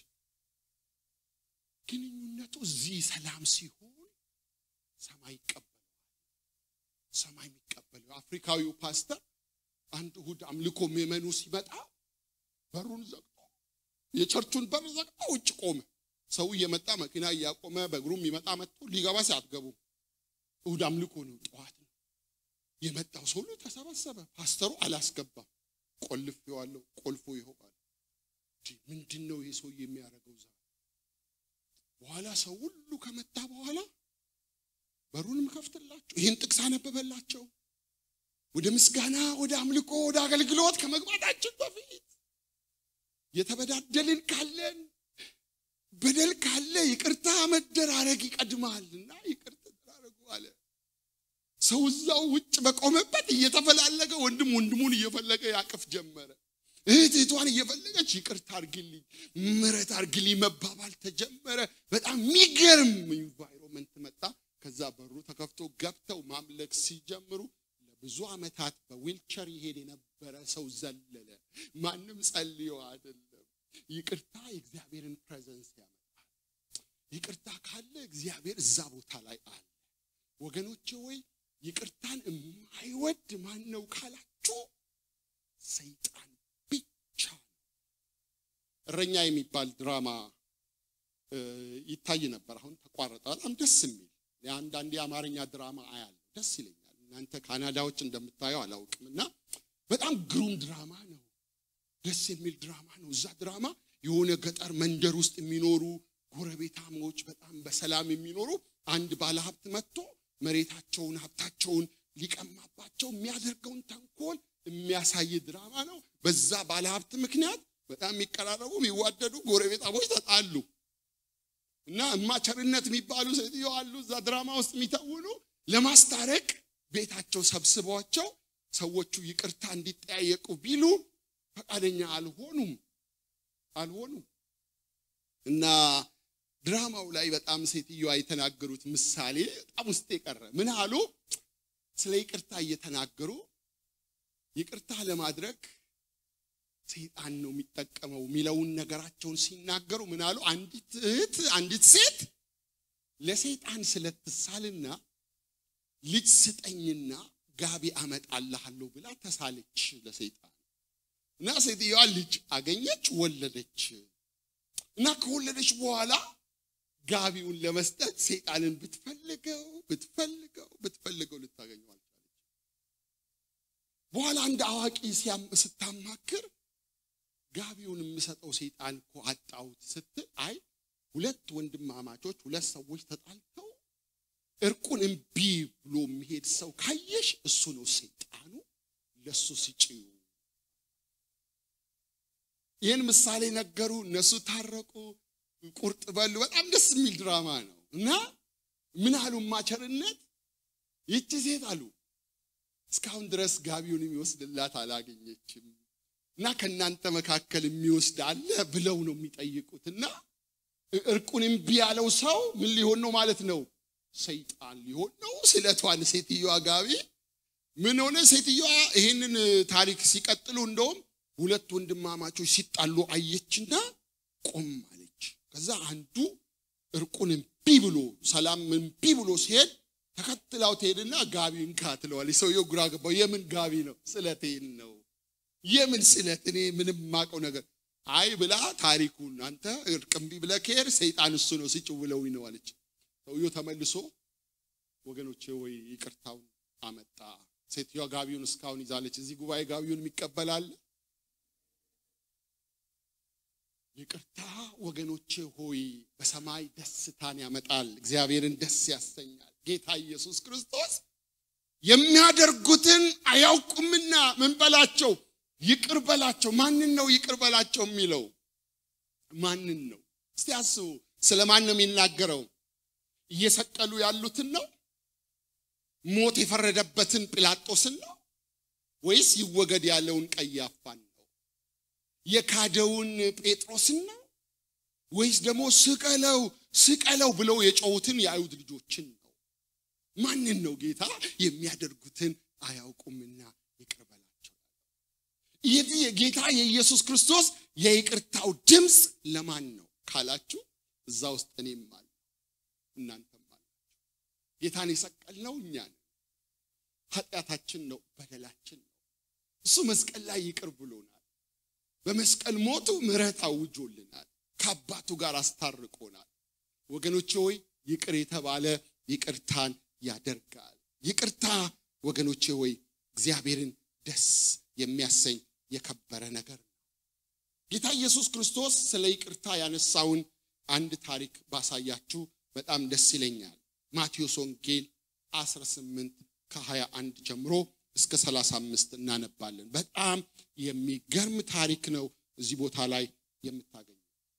ግንኙነቱ እዚህ ሰላም ሲሆን ሰማይ ይቀበለዋል። ሰማይ የሚቀበለው አፍሪካዊው ፓስተር አንድ እሑድ አምልኮ ምዕመኑ ሲመጣ በሩን ዘግቶ የቸርቹን በር ዘግቶ ውጭ ቆመ። ሰው እየመጣ መኪና እያቆመ በእግሩም ይመጣ መጥቶ ሊገባ ሲያትገቡ እሑድ አምልኮ ነው፣ ጠዋት ነው። የመጣው ሰው ሁሉ ተሰበሰበ። ፓስተሩ አላስገባም። ቆልፌዋለሁ፣ ቆልፎ ይሆናል። ምንድን ነው ይሄ ሰው የሚያደርገው? ዛ በኋላ ሰው ሁሉ ከመጣ በኋላ በሩንም ከፍትላቸው ይህን ጥቅስ አነበበላቸው። ወደ ምስጋና፣ ወደ አምልኮ፣ ወደ አገልግሎት ከመግባታችን በፊት የተበዳደልን ካለን በደል ካለ ይቅርታ መደራረግ ይቀድማልና ይቅር ተደራረጉ አለ። ሰው እዛው ውጭ በቆመበት እየተፈላለገ ወንድም ወንድሙን እየፈለገ ያቅፍ ጀመረ። እህት እህቷን እየፈለገች ይቅርታ አርግልኝ፣ ምሕረት አርግልኝ መባባል ተጀመረ። በጣም የሚገርም ኢንቫይሮንመንት መጣ። ከዛ በሩ ተከፍቶ ገብተው ማምለክ ሲጀምሩ ለብዙ ዓመታት በዊልቸር ይሄድ የነበረ ሰው ዘለለ። ማንም ጸልዮ አይደለም። ይቅርታ የእግዚአብሔርን ፕሬዘንስ ያመጣል። ይቅርታ ካለ እግዚአብሔር እዛ ቦታ ላይ አለ። ወገኖቼ ወይ ይቅርታን የማይወድ ማን ነው ካላችሁ ሰይጣን ብቻ ነው። እረኛ የሚባል ድራማ ይታይ ነበር። አሁን ተቋረጠ። በጣም ደስ የሚል የአንዳንድ የአማርኛ ድራማ አያለሁ፣ ደስ ይለኛል። እናንተ ካናዳዎች እንደምታየው አላውቅም። እና በጣም ግሩም ድራማ ነው። ደስ የሚል ድራማ ነው። እዛ ድራማ የሆነ ገጠር መንደር ውስጥ የሚኖሩ ጎረቤታሞች በጣም በሰላም የሚኖሩ አንድ ባለሀብት መጥቶ መሬታቸውን ሀብታቸውን ሊቀማባቸው የሚያደርገውን ተንኮል የሚያሳይ ድራማ ነው። በዛ ባለሀብት ምክንያት በጣም የሚቀራረቡ የሚዋደዱ ጎረቤታሞች ተጣሉ እና እማቸርነት የሚባሉ ሴትዮ አሉ እዛ ድራማ ውስጥ የሚተውኑ ለማስታረቅ ቤታቸው ሰብስቧቸው ሰዎቹ ይቅርታ እንዲጠያየቁ ቢሉ ፈቃደኛ አልሆኑም አልሆኑም እና ድራማው ላይ በጣም ሴትዮዋ የተናገሩት ምሳሌ በጣም ውስጥ የቀረ ምን አሉ? ስለ ይቅርታ እየተናገሩ ይቅርታ ለማድረግ ሰይጣን ነው የሚጠቀመው የሚለውን ነገራቸውን ሲናገሩ ምን አሉ? አንዲት እህት አንዲት ሴት ለሰይጣን ስለትሳልና ልጅ ስጠኝና ጋቢ አመጣልሃለሁ ብላ ተሳለች ለሰይጣን እና ሴትዮዋ ልጅ አገኘች፣ ወለደች እና ከወለደች በኋላ ጋቢውን ለመስጠት ሰይጣንን ብትፈልገው ብትፈልገው ብትፈልገው ልታገኘው አልቻለች። በኋላ አንድ አዋቂ ስታማክር ጋቢውን የምሰጠው ሰይጣን እኮ አጣሁት ስትል፣ አይ ሁለት ወንድማማቾች ሁለት ሰዎች ተጣልተው እርቁን እምቢ ብሎ የሚሄድ ሰው ካየሽ እሱ ነው ሰይጣኑ፣ ለሱ ስጪው። ይህን ምሳሌ ነገሩ። እነሱ ታረቁ፣ ቁርጥ በሉ። በጣም ደስ የሚል ድራማ ነው እና ምን አሉ ማቸርነት ይቺ ሴት አሉ እስካሁን ድረስ ጋቢውን የሚወስድላት አላገኘችም እና ከእናንተ መካከል የሚወስድ አለ ብለው ነው የሚጠይቁት እና እርቁን እምቢ ያለው ሰው ምን ሊሆን ነው ማለት ነው? ሰይጣን ሊሆን ነው። ስለቷን ሴትዮዋ ጋቢ ምን ሆነ? ሴትዮዋ ይሄንን ታሪክ ሲቀጥሉ እንደውም ሁለት ወንድማማቾች ሲጣሉ አየችና ቆም አለች። ከዛ አንዱ እርቁን እምቢ ብሎ ሰላም እምቢ ብሎ ሲሄድ ተከትላው ትሄድና ጋቢ እንካ ትለዋለች። ሰውየው ግራ ገባው። የምን ጋቢ ነው? ስለቴን ነው። የምን ስለት? እኔ ምንም ማቀው ነገር አይ ብላ ታሪኩን አንተ እርቅ እምቢ ብለህ ከሄድ ሰይጣን እሱ ነው ስጭው ብለውኝ ነው አለች። ሰውየው ተመልሶ ወገኖቼ ወይ ይቅርታውን አመጣ። ሴትዮዋ ጋቢውን እስካሁን ይዛለች። እዚህ ጉባኤ ጋቢውን የሚቀበላል ይቅርታ ወገኖቼ ሆይ በሰማይ ደስታን ያመጣል፣ እግዚአብሔርን ደስ ያሰኛል። ጌታ ኢየሱስ ክርስቶስ የሚያደርጉትን አያውቁምና ምን በላቸው ይቅር በላቸው። ማንን ነው ይቅር በላቸው የሚለው? ማንን ነው? እስቲ አስቡ። ስለ ማን ነው የሚናገረው? እየሰቀሉ ያሉትን ነው? ሞት የፈረደበትን ጲላጦስን ነው? ወይስ ይወገድ ያለውን ቀያፋን ነው? የካደውን ጴጥሮስን ነው? ወይስ ደግሞ ስቀለው ስቀለው ብለው የጮሁትን የአይሁድ ልጆችን ነው? ማንን ነው ጌታ የሚያደርጉትን አያውቁምና ይቅር በላቸው? ይህ የጌታ የኢየሱስ ክርስቶስ የይቅርታው ድምፅ ለማን ነው ካላችሁ፣ እዛ ውስጥ እኔም አለ እናንተም አላችሁ። ጌታን የሰቀልነው እኛ ነን። ኃጢአታችን ነው፣ በደላችን ነው። እሱ መስቀል ላይ ይቅር ብሎናል። በመስቀል ሞቱ ምሕረት አውጆልናል። ከአባቱ ጋር አስታርቆናል። ወገኖቼ ሆይ ይቅር የተባለ ይቅርታን ያደርጋል። ይቅርታ ወገኖቼ ሆይ እግዚአብሔርን ደስ የሚያሰኝ የከበረ ነገር ነው። ጌታ ኢየሱስ ክርስቶስ ስለ ይቅርታ ያነሳውን አንድ ታሪክ ባሳያችሁ በጣም ደስ ይለኛል። ማቴዎስ ወንጌል 18 ከ21 ጀምሮ እስከ 35 እናነባለን። በጣም የሚገርም ታሪክ ነው እዚህ ቦታ ላይ የምታገኘው።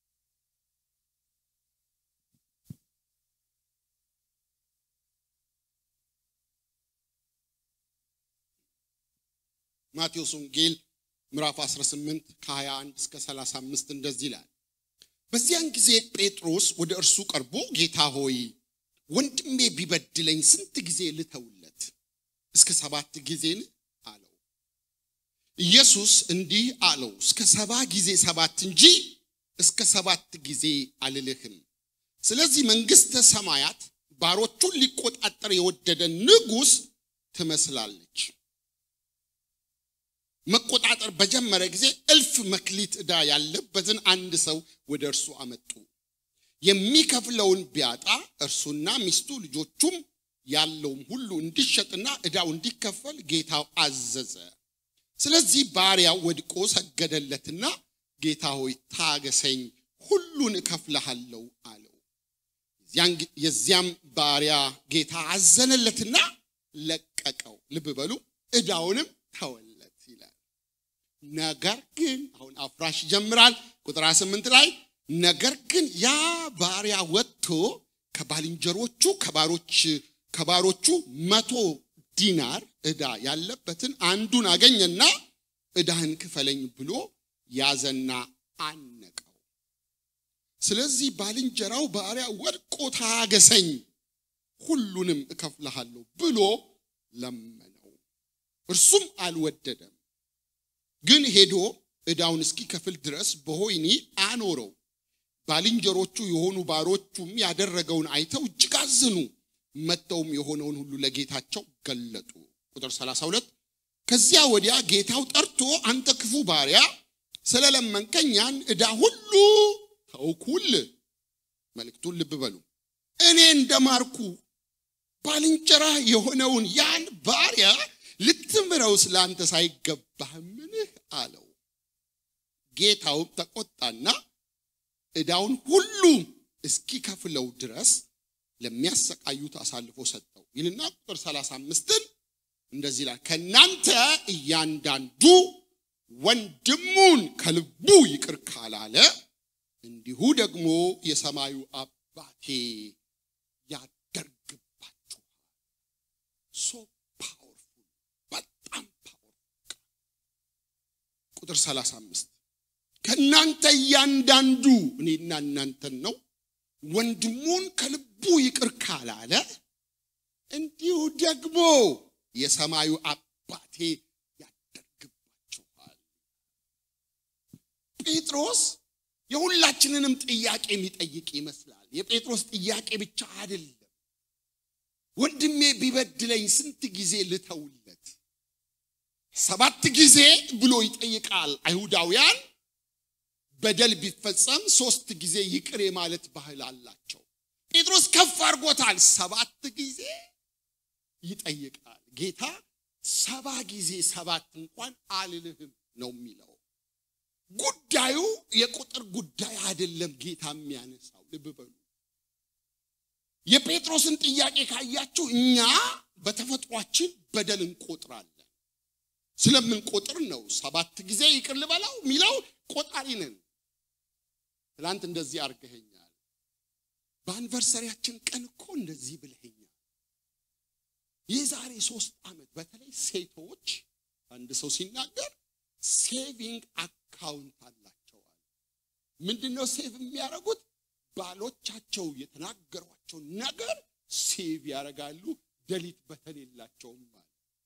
ማቴዎስ ወንጌል ምዕራፍ 18 ከ21 እስከ 35 እንደዚህ ይላል። በዚያን ጊዜ ጴጥሮስ ወደ እርሱ ቀርቦ ጌታ ሆይ ወንድሜ ቢበድለኝ ስንት ጊዜ ልተውለት? እስከ ሰባት ጊዜን አለው። ኢየሱስ እንዲህ አለው፣ እስከ ሰባ ጊዜ ሰባት እንጂ እስከ ሰባት ጊዜ አልልህም። ስለዚህ መንግሥተ ሰማያት ባሮቹን ሊቆጣጠር የወደደ ንጉሥ ትመስላለች። መቆጣጠር በጀመረ ጊዜ እልፍ መክሊት ዕዳ ያለበትን አንድ ሰው ወደ እርሱ አመጡ። የሚከፍለውን ቢያጣ እርሱና ሚስቱ ልጆቹም ያለውም ሁሉ እንዲሸጥና ዕዳው እንዲከፈል ጌታው አዘዘ። ስለዚህ ባሪያው ወድቆ ሰገደለትና ጌታ ሆይ ታገሰኝ፣ ሁሉን እከፍልሃለሁ አለው። የዚያም ባሪያ ጌታ አዘነለትና ለቀቀው። ልብ በሉ ዕዳውንም ተወለት ይላል። ነገር ግን አሁን አፍራሽ ይጀምራል። ቁጥር 8 ላይ ነገር ግን ያ ባሪያ ወጥቶ ከባልንጀሮቹ ከባሮች ከባሮቹ መቶ ዲናር ዕዳ ያለበትን አንዱን አገኘና ዕዳህን ክፈለኝ ብሎ ያዘና አነቀው። ስለዚህ ባልንጀራው ባሪያ ወድቆ ታገሰኝ፣ ሁሉንም እከፍልሃለሁ ብሎ ለመነው። እርሱም አልወደደም፣ ግን ሄዶ ዕዳውን እስኪከፍል ድረስ በወህኒ አኖረው። ባልንጀሮቹ የሆኑ ባሮቹም ያደረገውን አይተው እጅግ አዘኑ። መጥተውም የሆነውን ሁሉ ለጌታቸው ገለጡ። ቁጥር 32 ከዚያ ወዲያ ጌታው ጠርቶ አንተ ክፉ ባሪያ ስለለመንከኝ ያን ዕዳ ሁሉ ተውኩል። መልእክቱን ልብ በሉ። እኔ እንደማርኩ ባልንጀራ የሆነውን ያን ባሪያ ልትምረው ስለአንተ ሳይገባህምን አለው። ጌታውም ተቆጣና ዕዳውን ሁሉ እስኪከፍለው ድረስ ለሚያሰቃዩት አሳልፎ ሰጠው ይልና ቁጥር 35ን እንደዚህ ይላል፣ ከእናንተ እያንዳንዱ ወንድሙን ከልቡ ይቅር ካላለ እንዲሁ ደግሞ የሰማዩ አባቴ ያደርግባችኋል። ሶ ፓወርፉል፣ በጣም ፓወርፉል። ቁጥር 35 ከእናንተ እያንዳንዱ እኔና እናንተን ነው ወንድሙን ከልቡ ይቅር ካላለ እንዲሁ ደግሞ የሰማዩ አባቴ ያደርግባችኋል። ጴጥሮስ የሁላችንንም ጥያቄ የሚጠይቅ ይመስላል። የጴጥሮስ ጥያቄ ብቻ አይደለም። ወንድሜ ቢበድለኝ ስንት ጊዜ ልተውለት? ሰባት ጊዜ ብሎ ይጠይቃል። አይሁዳውያን በደል ቢፈጸም ሶስት ጊዜ ይቅር የማለት ባህል አላቸው። ጴጥሮስ ከፍ አድርጎታል። ሰባት ጊዜ ይጠይቃል። ጌታ ሰባ ጊዜ ሰባት እንኳን አልልህም ነው የሚለው። ጉዳዩ የቁጥር ጉዳይ አይደለም። ጌታ የሚያነሳው ልብ በሉ። የጴጥሮስን ጥያቄ ካያችሁ እኛ በተፈጥሯችን በደል እንቆጥራለን። ስለምንቆጥር ነው ሰባት ጊዜ ይቅር ልበላው የሚለው ቆጣሪ ነን። ትላንት እንደዚህ አድርገኸኛል፣ በአንቨርሰሪያችን ቀን እኮ እንደዚህ ብለኸኛል። የዛሬ ሶስት ዓመት በተለይ ሴቶች አንድ ሰው ሲናገር ሴቪንግ አካውንት አላቸዋል። ምንድን ነው ሴቭ የሚያደርጉት? ባሎቻቸው የተናገሯቸው ነገር ሴቭ ያደርጋሉ። ደሊት በተን የላቸውም ማለት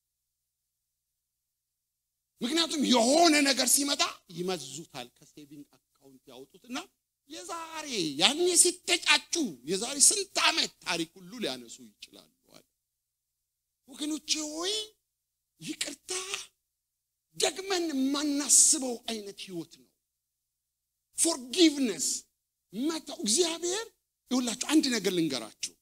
ምክንያቱም የሆነ ነገር ሲመጣ ይመዙታል። ከሴቪንግ አካውንት ያወጡትና የዛሬ ያኔ ሲተጫጩ የዛሬ ስንት ዓመት ታሪክ ሁሉ ሊያነሱ ይችላሉ። ወገኖቼ ሆይ ይቅርታ ደግመን የማናስበው አይነት ህይወት ነው። ፎርጊቭነስ መተው እግዚአብሔር ይሁላችሁ። አንድ ነገር ልንገራችሁ፣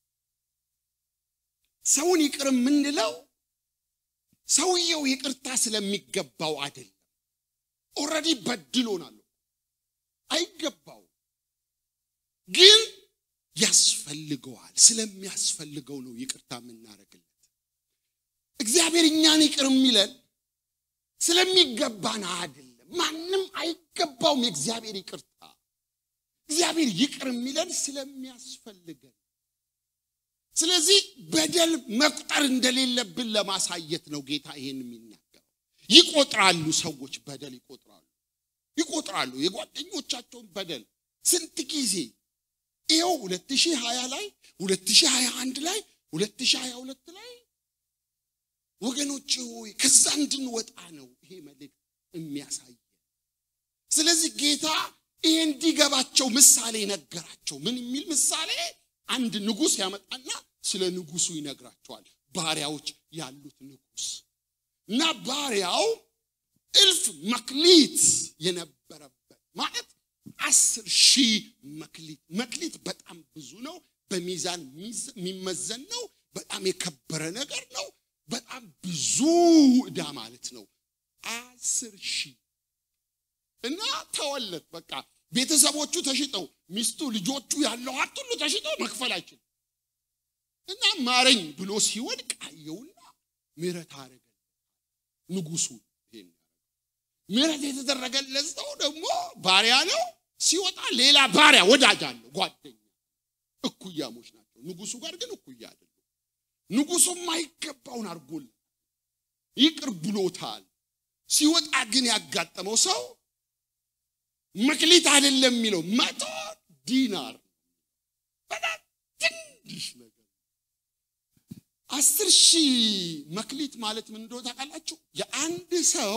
ሰውን ይቅር የምንለው ሰውየው ይቅርታ ስለሚገባው አይደለም። ኦልሬዲ በድሎናል፣ አይገባው ግን ያስፈልገዋል። ስለሚያስፈልገው ነው ይቅርታ የምናደርግለት። እግዚአብሔር እግዚአብሔር እኛን ይቅር የሚለን ስለሚገባን አይደለም። ማንም አይገባውም የእግዚአብሔር ይቅርታ። እግዚአብሔር ይቅር የሚለን ስለሚያስፈልገን ስለዚህ በደል መቁጠር እንደሌለብን ለማሳየት ነው ጌታ ይሄን የሚናገረው። ይቆጥራሉ ሰዎች በደል ይቆጥራሉ ይቆጥራሉ የጓደኞቻቸውን በደል ስንት ጊዜ ይኸው 2020 ላይ 2021 ላይ 2022 ላይ ወገኖች ሆይ ከዛ እንድንወጣ ነው ይሄ መልእክት የሚያሳየ። ስለዚህ ጌታ ይሄ እንዲገባቸው ምሳሌ ነገራቸው። ምን የሚል ምሳሌ? አንድ ንጉሥ ያመጣና ስለ ንጉሱ ይነግራቸዋል። ባሪያዎች ያሉት ንጉሥ እና ባሪያው እልፍ መክሊት የነበረበት ማለት አስር ሺህ መክሊት። መክሊት በጣም ብዙ ነው። በሚዛን የሚመዘን ነው። በጣም የከበረ ነገር ነው። በጣም ብዙ ዕዳ ማለት ነው። አስር ሺህ እና ተወለት በቃ ቤተሰቦቹ ተሽጠው ሚስቱ ልጆቹ ያለው ሀብት ሁሉ ተሽጠው መክፈል አይችልም እና ማረኝ ብሎ ሲወድቅ አየውና ምሕረት አረገ ንጉሱ ይሄን ምሕረት የተደረገለት ሰው ደግሞ ባሪያ ነው ሲወጣ ሌላ ባሪያ ወዳጅ አለው ጓደኛ እኩያሞች ናቸው ንጉሱ ጋር ግን እኩያ አይደለም ንጉሱ የማይገባውን አድርጎል ይቅር ብሎታል ሲወጣ ግን ያጋጠመው ሰው መክሊት አይደለም የሚለው መቶ ዲናር በጣም ትንሽ ነገር አስር ሺህ መክሊት ማለት ምን እንደሆነ ታውቃላችሁ የአንድ ሰው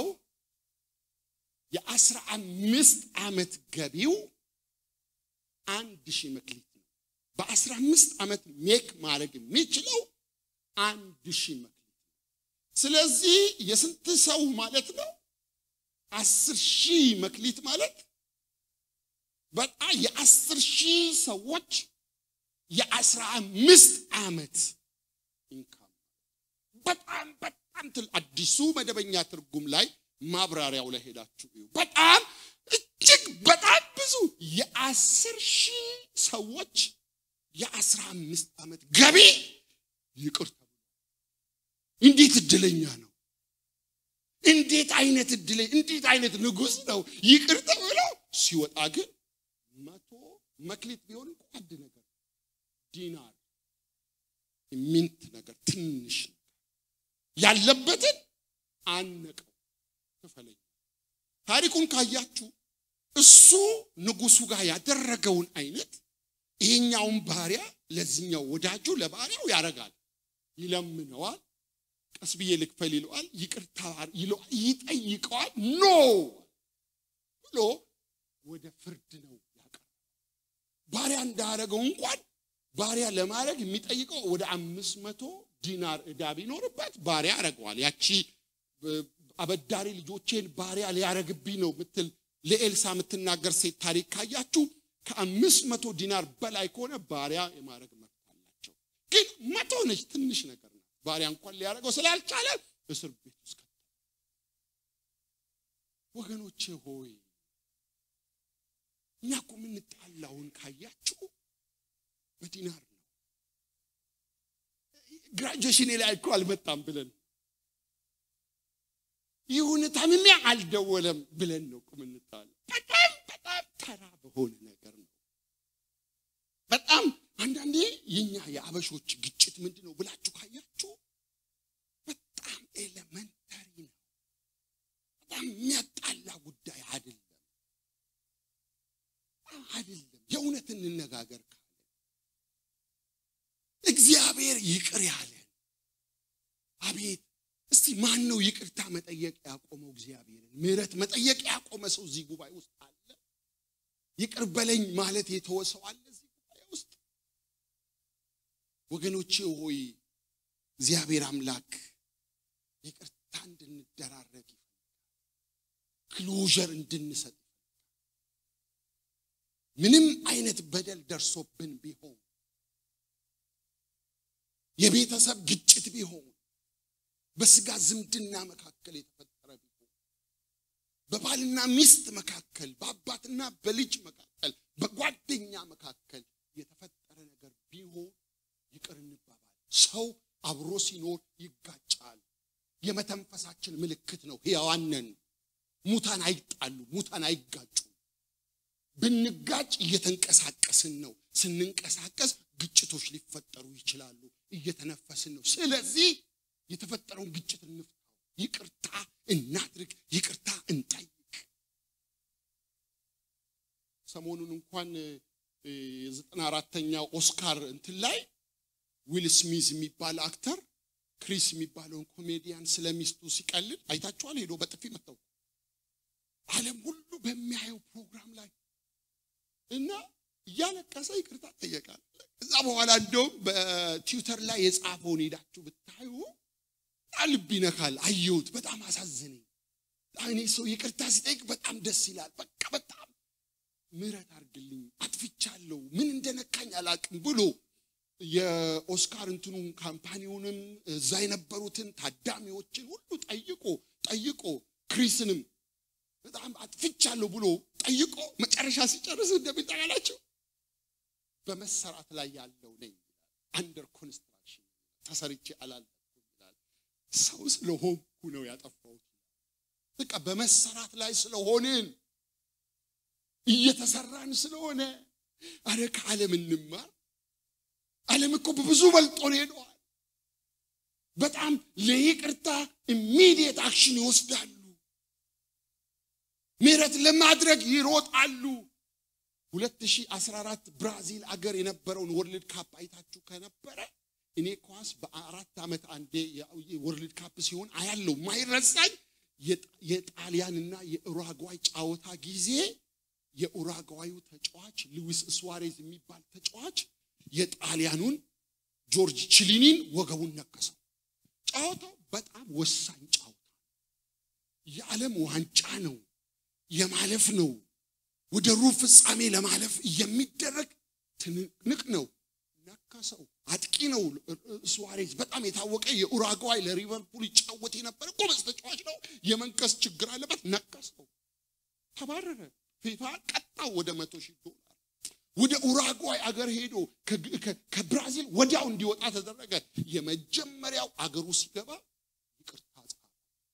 የአስራ አምስት ዓመት ገቢው አንድ ሺህ መክሊት ነው በአስራ አምስት ዓመት ሜክ ማድረግ የሚችለው አንድ ሺህ መክሊት ስለዚህ የስንት ሰው ማለት ነው አስር ሺህ መክሊት ማለት በጣም የአስር ሺህ ሰዎች የአስራ አምስት ዓመት ኢንካም በጣም በጣም ትል አዲሱ መደበኛ ትርጉም ላይ ማብራሪያው ላይ ሄዳችሁ እዩ። በጣም እጅግ በጣም ብዙ የአስር ሺህ ሰዎች የአስራ አምስት ዓመት ገቢ ይቅር ተብሎ እንዴት እድለኛ ነው! እንዴት አይነት እድለኛ እንዴት አይነት ንጉሥ ነው! ይቅር ተብሎ ሲወጣ ግን መቶ መክሊት ቢሆን እንኳ አንድ ነገር ዲናር ሚንት ነገር ትንሽ ነገር ያለበትን አነቀው ክፈለኝ። ታሪኩን ካያችሁ እሱ ንጉሱ ጋር ያደረገውን አይነት ይሄኛውን ባሪያ ለዚህኛው ወዳጁ ለባሪያው ያደርጋል። ይለምነዋል፣ ቀስ ብዬ ልክፈል ይለዋል፣ ይቅርታ ይለዋል፣ ይጠይቀዋል። ኖ ብሎ ወደ ፍርድ ነው ያቀርባል። ባሪያ እንዳደረገው እንኳን ባሪያ ለማድረግ የሚጠይቀው ወደ አምስት መቶ ዲናር ዕዳ ቢኖርበት ባሪያ ያደርገዋል። ያቺ አበዳሪ ልጆቼን ባሪያ ሊያረግብኝ ነው ምትል ለኤልሳ የምትናገር ሴት ታሪክ ካያችሁ ከአምስት መቶ ዲናር በላይ ከሆነ ባሪያ የማድረግ መብት አላቸው። ግን መቶ ነች፣ ትንሽ ነገር ነው። ባሪያ እንኳን ሊያደርገው ስላልቻለ እስር ቤት ውስጥ ከተ ወገኖቼ ሆይ እኛ እኮ የምንጣላውን ካያችሁ በዲናር ነው። ግራጁዌሽኔ ላይ እኮ አልመጣም ብለን ይሁን ታምሜ አልደወለም ብለን ነው ቁምንታል። በጣም በጣም ተራ በሆነ ነገር ነው። በጣም አንዳንዴ የኛ የአበሾች ግጭት ምንድን ነው ብላችሁ ካያችሁ በጣም ኤሌመንተሪ ነው። በጣም የሚያጣላ ጉዳይ አይደለም አይደለም። የእውነት እንነጋገር ካለ እግዚአብሔር ይቅር ያለን አቤት እስቲ ማን ነው ይቅርታ መጠየቅ ያቆመው? እግዚአብሔርን ምሕረት መጠየቅ ያቆመ ሰው እዚህ ጉባኤ ውስጥ አለ? ይቅር በለኝ ማለት የተወሰው አለ እዚህ ጉባኤ ውስጥ? ወገኖቼ ሆይ እግዚአብሔር አምላክ ይቅርታ እንድንደራረግ ክሎዥር እንድንሰጥ ምንም አይነት በደል ደርሶብን ቢሆን የቤተሰብ ግጭት ቢሆን በስጋ ዝምድና መካከል የተፈጠረ ቢሆን በባልና ሚስት መካከል በአባትና በልጅ መካከል በጓደኛ መካከል የተፈጠረ ነገር ቢሆን ይቅር እንባባል። ሰው አብሮ ሲኖር ይጋጫል። የመተንፈሳችን ምልክት ነው። ሕያዋን ነን። ሙታን አይጣሉ፣ ሙታን አይጋጩ። ብንጋጭ እየተንቀሳቀስን ነው። ስንንቀሳቀስ ግጭቶች ሊፈጠሩ ይችላሉ። እየተነፈስን ነው። ስለዚህ የተፈጠረውን ግጭት እንፍታው፣ ይቅርታ እናድርግ፣ ይቅርታ እንጠይቅ። ሰሞኑን እንኳን የዘጠና አራተኛው ኦስካር እንትን ላይ ዊል ስሚዝ የሚባል አክተር ክሪስ የሚባለውን ኮሜዲያን ስለ ሚስቱ ሲቀልድ አይታችኋል። ሄዶ በጥፊ መታው ዓለም ሁሉ በሚያየው ፕሮግራም ላይ እና እያለቀሰ ይቅርታ ጠየቃል። ከዛ በኋላ እንደውም በትዊተር ላይ የጻፈውን ሄዳችሁ ብታዩ ልብ ይነካል። አየሁት፣ በጣም አሳዘነኝ። እኔ ሰው ይቅርታ ሲጠይቅ በጣም ደስ ይላል። በቃ በጣም ምህረት አድርግልኝ፣ አጥፍቻለሁ፣ ምን እንደነካኝ አላቅም ብሎ የኦስካር እንትኑን ካምፓኒውንም እዛ የነበሩትን ታዳሚዎችን ሁሉ ጠይቆ ጠይቆ ክሪስንም በጣም አጥፍቻለሁ ብሎ ጠይቆ መጨረሻ ሲጨርስ እንደሚጠቃላቸው በመሰራት ላይ ያለው ነኝ አንደር ኮንስትራክሽን ተሰርቼ አላለኩም ይላል። ሰው ስለሆንኩ ነው ያጠፋሁት። በቃ በመሰራት ላይ ስለሆንን እየተሰራን ስለሆነ አረ ከዓለም እንማር። ዓለም እኮ በብዙ በልጦን ሄደዋል። በጣም ለይቅርታ ኢሚዲየት አክሽን ይወስዳሉ። ምህረት ለማድረግ ይሮጣሉ። 2014 ብራዚል አገር የነበረውን ወርልድ ካፕ አይታችሁ ከነበረ እኔ ኳስ በአራት ዓመት አንዴ ወርልድ ካፕ ሲሆን አያለው። ማይረሳኝ የጣሊያንና የኡራጓይ ጨዋታ ጊዜ የኡራጓዩ ተጫዋች ሉዊስ ስዋሬዝ የሚባል ተጫዋች የጣሊያኑን ጆርጅ ቺሊኒን ወገቡን ነከሰው። ጨዋታው በጣም ወሳኝ ጨዋታ የዓለም ዋንጫ ነው፣ የማለፍ ነው። ወደ ሩብ ፍጻሜ ለማለፍ የሚደረግ ትንቅንቅ ነው። ነከሰው። አጥቂ ነው ስዋሬዝ፣ በጣም የታወቀ የኡራጓይ ለሊቨርፑል ይጫወት የነበረ ጎበዝ ተጫዋች ነው። የመንከስ ችግር አለበት። ነከሰው፣ ተባረረ። ፊፋ ቀጣው ወደ መቶ ሺህ ዶላር ወደ ኡራጓይ አገር ሄዶ ከብራዚል ወዲያው እንዲወጣ ተደረገ። የመጀመሪያው አገሩ ሲገባ ይቅርታ ጻፈ።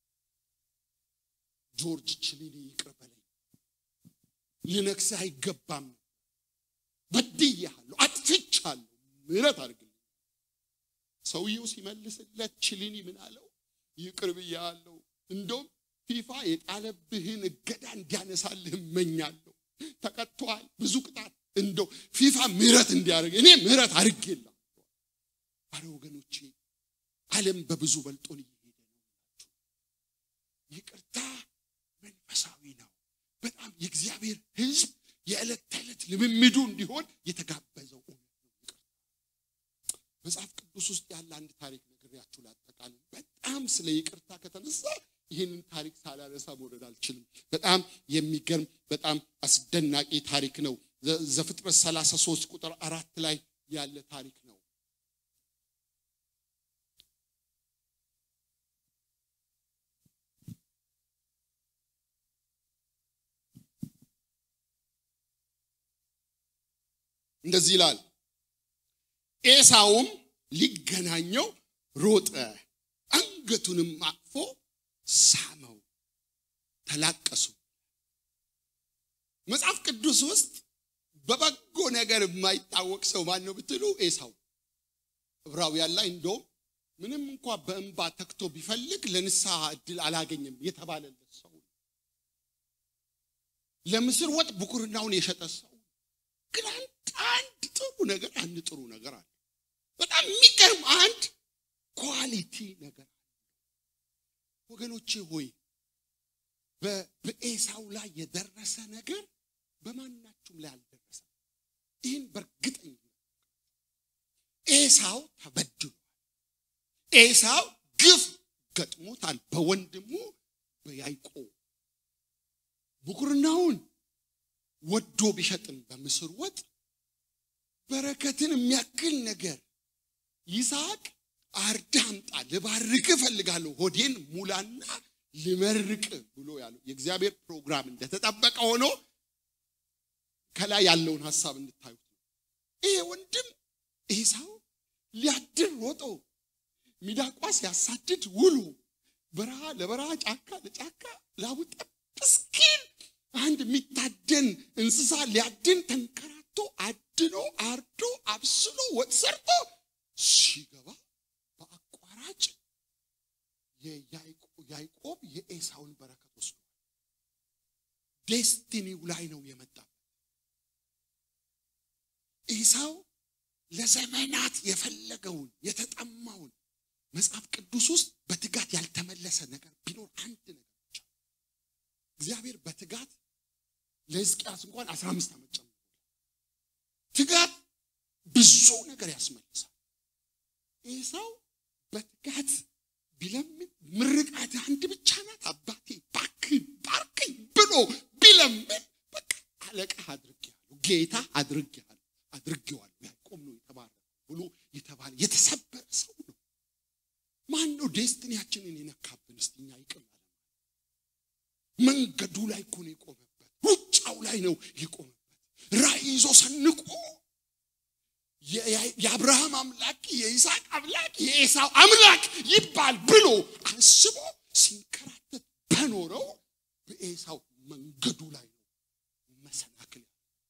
ጆርጅ ቺሊኒ ይቅር በለኝ፣ ልነክስህ አይገባም፣ በድያለሁ፣ አጥፍቻለሁ፣ ምህረት አድርግልኝ። ሰውየው ሲመልስለት ቺሊኒ ምን አለው? ይቅር ብያለሁ፣ እንደውም ፊፋ የጣለብህን እገዳ እንዲያነሳልህ እመኛለሁ። ተቀጥቷል፣ ብዙ ቅጣት እንደው ፊፋ ምህረት እንዲያደርግ እኔ ምህረት አድርጌላ። አረ ወገኖቼ ዓለም በብዙ በልጦን እየሄደ ነው። ይቅርታ መንፈሳዊ ነው። በጣም የእግዚአብሔር ሕዝብ የዕለት ተዕለት ልምምዱ እንዲሆን የተጋበዘው እውነት ነው። ይቅርታ መጽሐፍ ቅዱስ ውስጥ ያለ አንድ ታሪክ ነግሬያችሁ ላጠቃልል። በጣም ስለ ይቅርታ ከተነሳ ይህንን ታሪክ ሳላነሳ መውረድ አልችልም። በጣም የሚገርም በጣም አስደናቂ ታሪክ ነው። ዘፍጥረት 33 ቁጥር አራት ላይ ያለ ታሪክ ነው። እንደዚህ ይላል። ኤሳውም ሊገናኘው ሮጠ፣ አንገቱንም አቅፎ ሳመው፣ ተላቀሱ። መጽሐፍ ቅዱስ ውስጥ በበጎ ነገር የማይታወቅ ሰው ማን ነው ብትሉ ኤሳው። ዕብራውያን ላይ እንደውም ምንም እንኳ በእንባ ተክቶ ቢፈልግ ለንስሐ እድል አላገኘም የተባለለት ሰው ለምስር ወጥ ብኩርናውን የሸጠ ሰው ግን አንድ አንድ ጥሩ ነገር አንድ ጥሩ ነገር አለ። በጣም የሚገርም አንድ ኳሊቲ ነገር አለ። ወገኖቼ ሆይ በኤሳው ላይ የደረሰ ነገር በማናችሁም ላይ አልደረሰም። ይህን በእርግጠኛ ኤሳው ተበድሏል። ኤሳው ግፍ ገጥሞታል በወንድሙ በያዕቆብ ብኩርናውን ወዶ ቢሸጥም በምስር ወጥ በረከትን የሚያክል ነገር ይስሐቅ አርዳ አምጣ ልባርክ እፈልጋለሁ ሆዴን ሙላና ልመርቅ ብሎ ያለው የእግዚአብሔር ፕሮግራም እንደተጠበቀ ሆኖ ከላይ ያለውን ሀሳብ እንድታዩት ነው። ይሄ ወንድም ኤሳው ሊያድር ሮጦ ሚዳቋ ሲያሳድድ ውሎ በረሃ ለበረሃ ጫካ ለጫካ ላቡ ጠብ እስኪል አንድ የሚታደን እንስሳ ሊያድን ተንከራቶ አድኖ አርዶ አብስሎ ወጥ ሰርቶ ሲገባ በአቋራጭ ያዕቆብ የኤሳውን በረከት ወስዷል። ዴስቲኒው ላይ ነው የመጣበት። ኤሳው ለዘመናት የፈለገውን የተጠማውን መጽሐፍ ቅዱስ ውስጥ በትጋት ያልተመለሰ ነገር ቢኖር አንድ ነገር ብቻ እግዚአብሔር በትጋት ለሕዝቅያስ እንኳን አስራ አምስት ዓመት ጨምሮ ትጋት ብዙ ነገር ያስመልሳል። ኤሳው በትጋት ቢለምን ምርቃት አንድ ብቻ ናት። አባቴ ባክህ ባርከኝ ብሎ ቢለምን በቃ አለቃ አድርጌያለሁ፣ ጌታ አድርጌያለሁ፣ አድርጌዋለሁ። ያዕቆብ ነው የተባረከ ብሎ የተባለ የተሰበረ ሰው ነው። ማን ነው ዴስትኒያችንን የነካብን? እስቲ እኛ ይቅር አለ። መንገዱ ላይ እኮ ነው የቆመበት፣ ሩጫው ላይ ነው የቆመበት። ራእይ ይዞ ሰንቆ የአብርሃም አምላክ የይስሐቅ አምላክ የኤሳው አምላክ ይባል ብሎ አስቦ ሲንከራተት በኖረው በኤሳው መንገዱ ላይ ነው መሰናክል።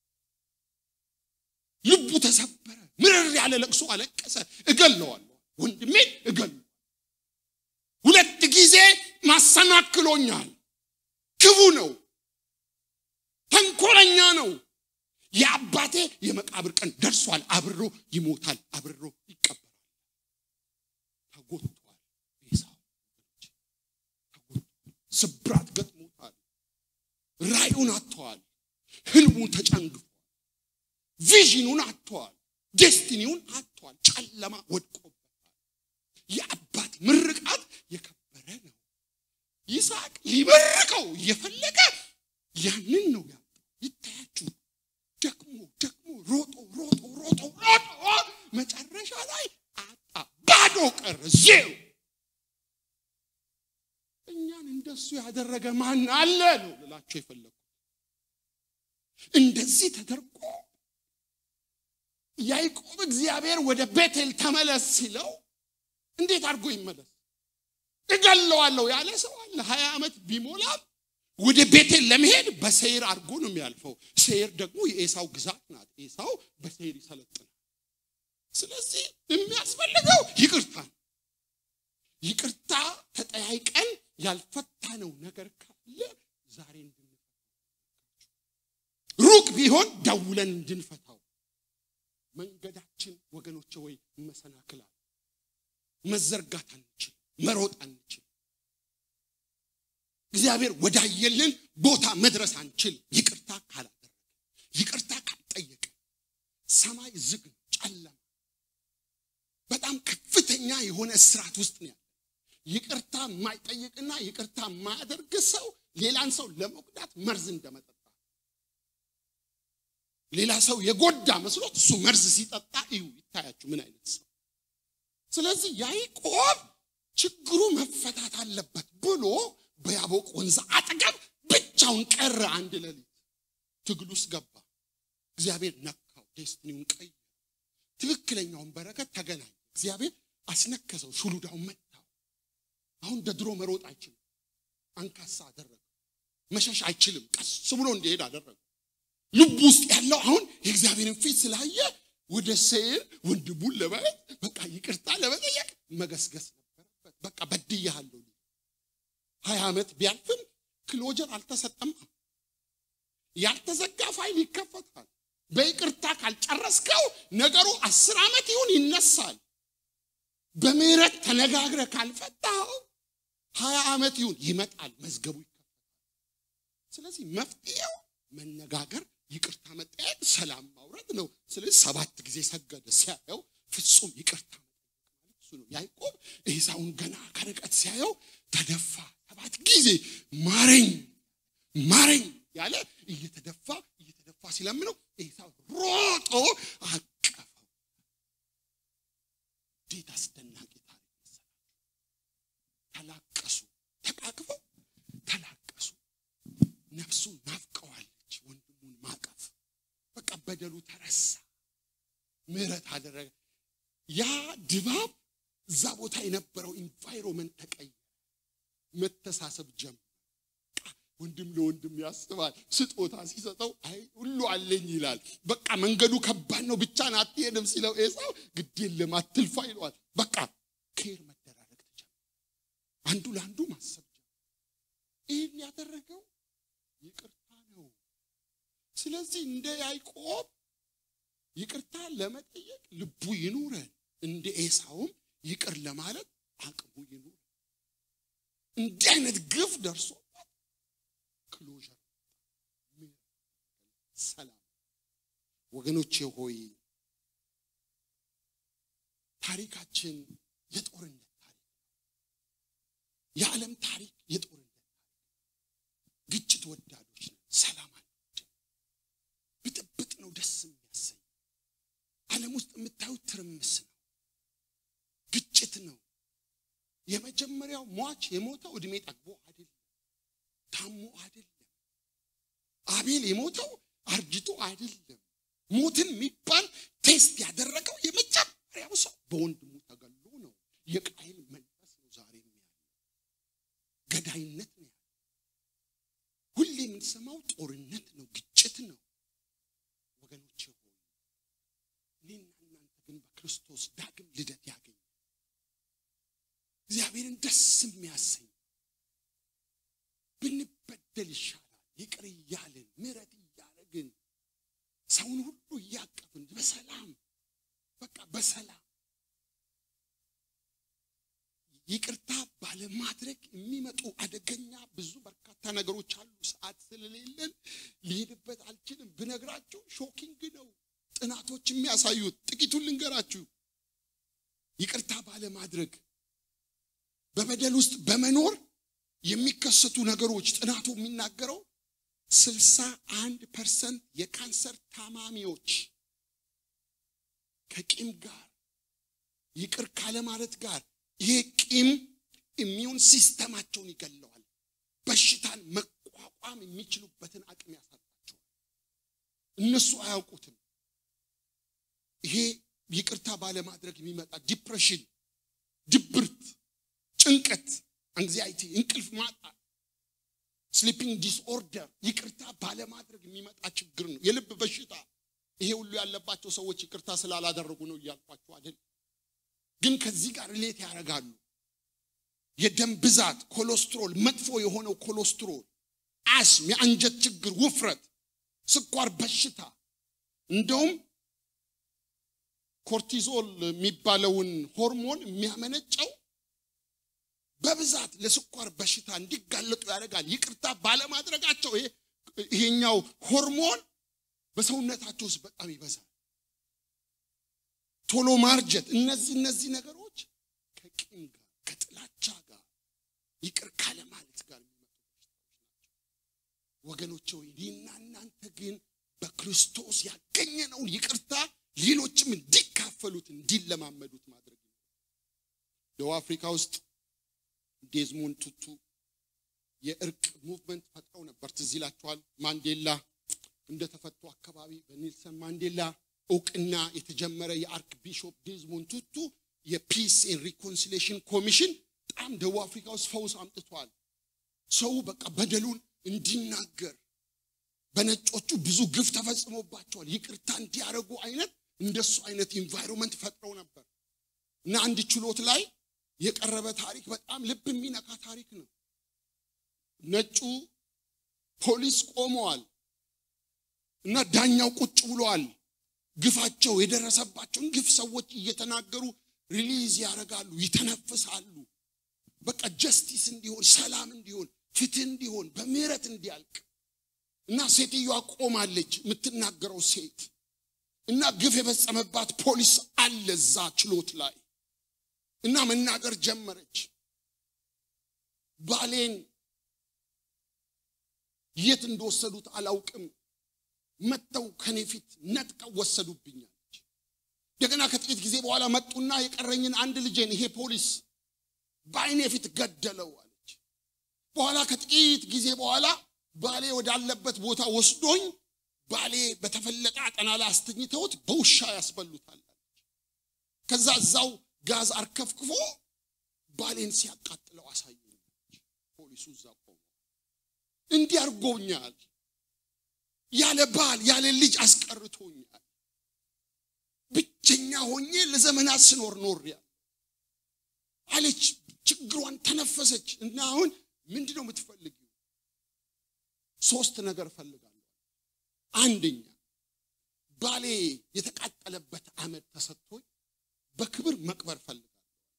ልቡ ተሰበረ፣ ምርር ያለ ለቅሶ አለቀሰ። እገለዋለሁ፣ ወንድሜን እገለዋለሁ። ሁለት ጊዜ ማሰናክሎኛል። ክፉ ነው፣ ተንኮለኛ ነው። የአባቴ የመቃብር ቀን ደርሷል። አብሮ ይሞታል፣ አብሮ ይቀበራል። ተጎድቷል። ኤሳው ተጎድቷል። ስብራት ገጥሞታል። ራእዩን አጥተዋል። ህልሙን ተጨንግፏል። ቪዥኑን አጥተዋል። ዴስቲኒውን አጥተዋል። ጨለማ ወድቆበታል። የአባት ምርቃት የከበረ ነው። ይስሐቅ ሊመርቀው እየፈለገ ያንን ነው ያጣው። ይታያችሁ ደግሞ ደግሞ ሮጦ ሮጦ ሮጦ ሮጦ መጨረሻ ላይ አጣ። ባዶ ቀረ፣ ዜሮ። እኛን እንደሱ ያደረገ ማን አለ ነው ልላቸው የፈለጉ። እንደዚህ ተደርጎ ያዕቆብ እግዚአብሔር ወደ ቤቴል ተመለስ ሲለው እንዴት አድርጎ ይመለስ? እገለዋለሁ ያለ ሰው አለ። ሀያ ዓመት ቢሞላም ወደ ቤቴል ለመሄድ በሴይር አድርጎ ነው የሚያልፈው። ሴይር ደግሞ የኤሳው ግዛት ናት። ኤሳው በሴይር ይሰለጥናል። ስለዚህ የሚያስፈልገው ይቅርታ ነው። ይቅርታ ተጠያይቀን ያልፈታነው ነገር ካለ ዛሬ እንድንፈታው ሩቅ ቢሆን ደውለን እንድንፈታው መንገዳችን ወገኖች ወይ መሰናክላል መዘርጋት አንችል፣ መሮጥ አንችል እግዚአብሔር ወዳየልን ቦታ መድረስ አንችል። ይቅርታ ካላደረገ ይቅርታ ካልጠየቀ ሰማይ ዝግ ነው፣ ጨለማ በጣም ከፍተኛ የሆነ እስራት ውስጥ ነው ያለ። ይቅርታ የማይጠይቅና ይቅርታ የማያደርግ ሰው ሌላን ሰው ለመጉዳት መርዝ እንደመጠጣ ሌላ ሰው የጎዳ መስሎት እሱ መርዝ ሲጠጣ እዩ። ይታያችሁ ምን አይነት ሰው። ስለዚህ ያዕቆብ ችግሩ መፈታት አለበት ብሎ በያቦቅ ወንዝ አጠገብ ብቻውን ቀረ። አንድ ሌሊት ትግል ውስጥ ገባ። እግዚአብሔር ነካው፣ ዴስትኒውን ቀይ ትክክለኛውን በረከት ተገናኘ። እግዚአብሔር አስነከሰው፣ ሹሉዳውን መታው። አሁን እንደ ድሮ መሮጥ አይችልም። አንካሳ አደረገው። መሸሽ አይችልም። ቀስ ብሎ እንዲሄድ አደረገው። ልቡ ውስጥ ያለው አሁን የእግዚአብሔርን ፊት ስላየ ወደ ሴይር ወንድሙን ለማየት በቃ ይቅርታ ለመጠየቅ መገስገስ ነበረበት። በቃ በድያለሁ ሀያ ዓመት ቢያልፍም ክሎጀር አልተሰጠም። ያልተዘጋ ፋይል ይከፈታል። በይቅርታ ካልጨረስከው ነገሩ አስር ዓመት ይሁን ይነሳል። በምህረት ተነጋግረ ካልፈታው ሀያ ዓመት ይሁን ይመጣል፣ መዝገቡ ይከፈታል። ስለዚህ መፍትሄው መነጋገር፣ ይቅርታ መጠየቅ፣ ሰላም ማውረድ ነው። ስለዚህ ሰባት ጊዜ ሰገደ። ሲያየው ፍጹም ይቅርታ ማለት እሱ ነው። ያዕቆብ ኤሳውን ገና ከርቀት ሲያየው ተደፋ። ሰባት ጊዜ ማረኝ ማረኝ ያለ እየተደፋ እየተደፋ ሲለምነው ኤሳው ሮጦ አቀፈው። እንዴት አስደናቂ ታሪክ መሰላችሁ! ተላቀሱ፣ ተቃቅፈው ተላቀሱ። ነፍሱ ናፍቀዋለች ወንድሙን ማቀፍ። በቃ በደሉ ተረሳ፣ ምህረት አደረገ። ያ ድባብ እዛ ቦታ የነበረው ኢንቫይሮመንት ተቀየረ። መተሳሰብ ጀመረ። ወንድም ለወንድም ያስባል። ስጦታ ሲሰጠው አይ ሁሉ አለኝ ይላል። በቃ መንገዱ ከባድ ነው፣ ብቻን አትሄድም ሲለው ኤሳው ግድ የለም አትልፋ ይለዋል። በቃ ኬር መደራረግ ተጀመረ። አንዱ ለአንዱ ማሰብ ጀመረ። ይህን ያደረገው ይቅርታ ነው። ስለዚህ እንደ ያዕቆብ ይቅርታ ለመጠየቅ ልቡ ይኑረን፣ እንደ ኤሳውም ይቅር ለማለት አቅሙ ይኑረን። እንዲህ አይነት ግፍ ደርሶበት ክሎዥር ሰላም። ወገኖቼ ሆይ ታሪካችን የጦርነት ታሪክ ነው። የዓለም ታሪክ የጦርነት ታሪክ ግጭት ወዳዶች ነን። ሰላም አንወድም። ብጥብጥ ነው ደስ የሚያሰኝ። ዓለም ውስጥ የምታዩት ትርምስ ነው፣ ግጭት ነው። የመጀመሪያው ሟች የሞተው እድሜ ጠግቦ አይደለም፣ ታሞ አይደለም። አቤል የሞተው አርጅቶ አይደለም። ሞትን የሚባል ቴስት ያደረገው የመጀመሪያው ሰው በወንድሙ ተገሎ ነው። የቃይል መንፈስ ነው ዛሬ ያለው፣ ገዳይነት ነው ያለው። ሁሌ የምንሰማው ጦርነት ነው፣ ግጭት ነው። ወገኖቼ ሆይ እኔና እናንተ ግን በክርስቶስ ዳግም ልደት ያገኘ እግዚአብሔርን ደስ የሚያሰኝ ብንበደል ይሻላል። ይቅር እያልን ምሕረት እያደረግን ሰውን ሁሉ እያቀፍን በሰላም በቃ በሰላም ይቅርታ ባለማድረግ የሚመጡ አደገኛ ብዙ በርካታ ነገሮች አሉ። ሰዓት ስለሌለን ሊሄድበት አልችልም። ብነግራችሁ ሾኪንግ ነው። ጥናቶች የሚያሳዩት ጥቂቱን ልንገራችሁ። ይቅርታ ባለማድረግ በበደል ውስጥ በመኖር የሚከሰቱ ነገሮች ጥናቱ የሚናገረው ስልሳ አንድ ፐርሰንት የካንሰር ታማሚዎች ከቂም ጋር ይቅር ካለማለት ጋር ይሄ ቂም ኢሚዩን ሲስተማቸውን ይገለዋል። በሽታን መቋቋም የሚችሉበትን አቅም ያሳጣቸዋል። እነሱ አያውቁትም። ይሄ ይቅርታ ባለማድረግ የሚመጣ ዲፕሬሽን፣ ድብርት፣ ጭንቀት፣ አንግዚያይቲ፣ እንቅልፍ ማጣት፣ ስሊፒንግ ዲስኦርደር ይቅርታ ባለማድረግ የሚመጣ ችግር ነው። የልብ በሽታ ይሄ ሁሉ ያለባቸው ሰዎች ይቅርታ ስላላደረጉ ነው እያልኳቸው አይደል። ግን ከዚህ ጋር ሌት ያደርጋሉ። የደም ብዛት፣ ኮሌስትሮል፣ መጥፎ የሆነው ኮሌስትሮል፣ አስም፣ የአንጀት ችግር፣ ውፍረት፣ ስኳር በሽታ እንደውም ኮርቲዞል የሚባለውን ሆርሞን የሚያመነጨው በብዛት ለስኳር በሽታ እንዲጋለጡ ያደርጋል። ይቅርታ ባለማድረጋቸው ይሄኛው ሆርሞን በሰውነታቸው ውስጥ በጣም ይበዛል። ቶሎ ማርጀት፣ እነዚህ እነዚህ ነገሮች ከቂም ጋር ከጥላቻ ጋር ይቅር ካለ ማለት ጋር የሚመጡ በሽታዎች ናቸው። ወገኖች ሆይ እኔና እናንተ ግን በክርስቶስ ያገኘነውን ይቅርታ ሌሎችም እንዲካፈሉት እንዲለማመዱት ማድረግ ነው። ደቡብ አፍሪካ ውስጥ ዴዝሞንድ ቱቱ የእርቅ ሙቭመንት ፈጥረው ነበር። ትዝ ይላችኋል። ማንዴላ እንደተፈቱ አካባቢ በኔልሰን ማንዴላ እውቅና የተጀመረ የአርክ ቢሾፕ ዴዝሞንድ ቱቱ የፒስ ኤንድ ሪኮንሲሌሽን ኮሚሽን በጣም ደቡብ አፍሪካ ውስጥ ፈውስ አምጥቷል። ሰው በቃ በደሉን እንዲናገር በነጮቹ ብዙ ግፍ ተፈጽሞባቸዋል። ይቅርታ እንዲያደርጉ አይነት እንደሱ አይነት ኢንቫይሮንመንት ፈጥረው ነበር እና አንድ ችሎት ላይ የቀረበ ታሪክ በጣም ልብ የሚነካ ታሪክ ነው። ነጩ ፖሊስ ቆመዋል እና ዳኛው ቁጭ ብለዋል። ግፋቸው የደረሰባቸውን ግፍ ሰዎች እየተናገሩ ሪሊዝ ያደርጋሉ፣ ይተነፍሳሉ። በቃ ጀስቲስ እንዲሆን፣ ሰላም እንዲሆን፣ ፍትህ እንዲሆን፣ በምህረት እንዲያልቅ እና ሴትዮዋ ቆማለች፣ የምትናገረው ሴት እና ግፍ የፈጸመባት ፖሊስ አለ እዛ ችሎት ላይ እና መናገር ጀመረች። ባሌን የት እንደወሰዱት አላውቅም፣ መጥተው ከኔ ፊት ነጥቀው ወሰዱብኛለች። እንደገና ከጥቂት ጊዜ በኋላ መጡና የቀረኝን አንድ ልጄን ይሄ ፖሊስ በአይኔ ፊት ገደለው አለች። በኋላ ከጥቂት ጊዜ በኋላ ባሌ ወዳለበት ቦታ ወስዶኝ ባሌ በተፈለጠ አጠና ላይ አስተኝተውት በውሻ ያስበሉታል አለች። ከዛ እዛው ጋዝ አርከፍክፎ ባሌን ሲያቃጥለው አሳየኝ። ፖሊሱ እዛ ቆሞ እንዲህ አድርጎኛል፣ ያለ ባል ያለ ልጅ አስቀርቶኛል፣ ብቸኛ ሆኜ ለዘመናት ስኖር ኖሬያለሁ አለች። ችግሯን ተነፈሰች እና አሁን ምንድን ነው የምትፈልጊው? ሶስት ነገር እፈልጋለሁ። አንደኛ ባሌ የተቃጠለበት አመድ ተሰጥቶኝ በክብር መቅበር ፈልጋለሁ።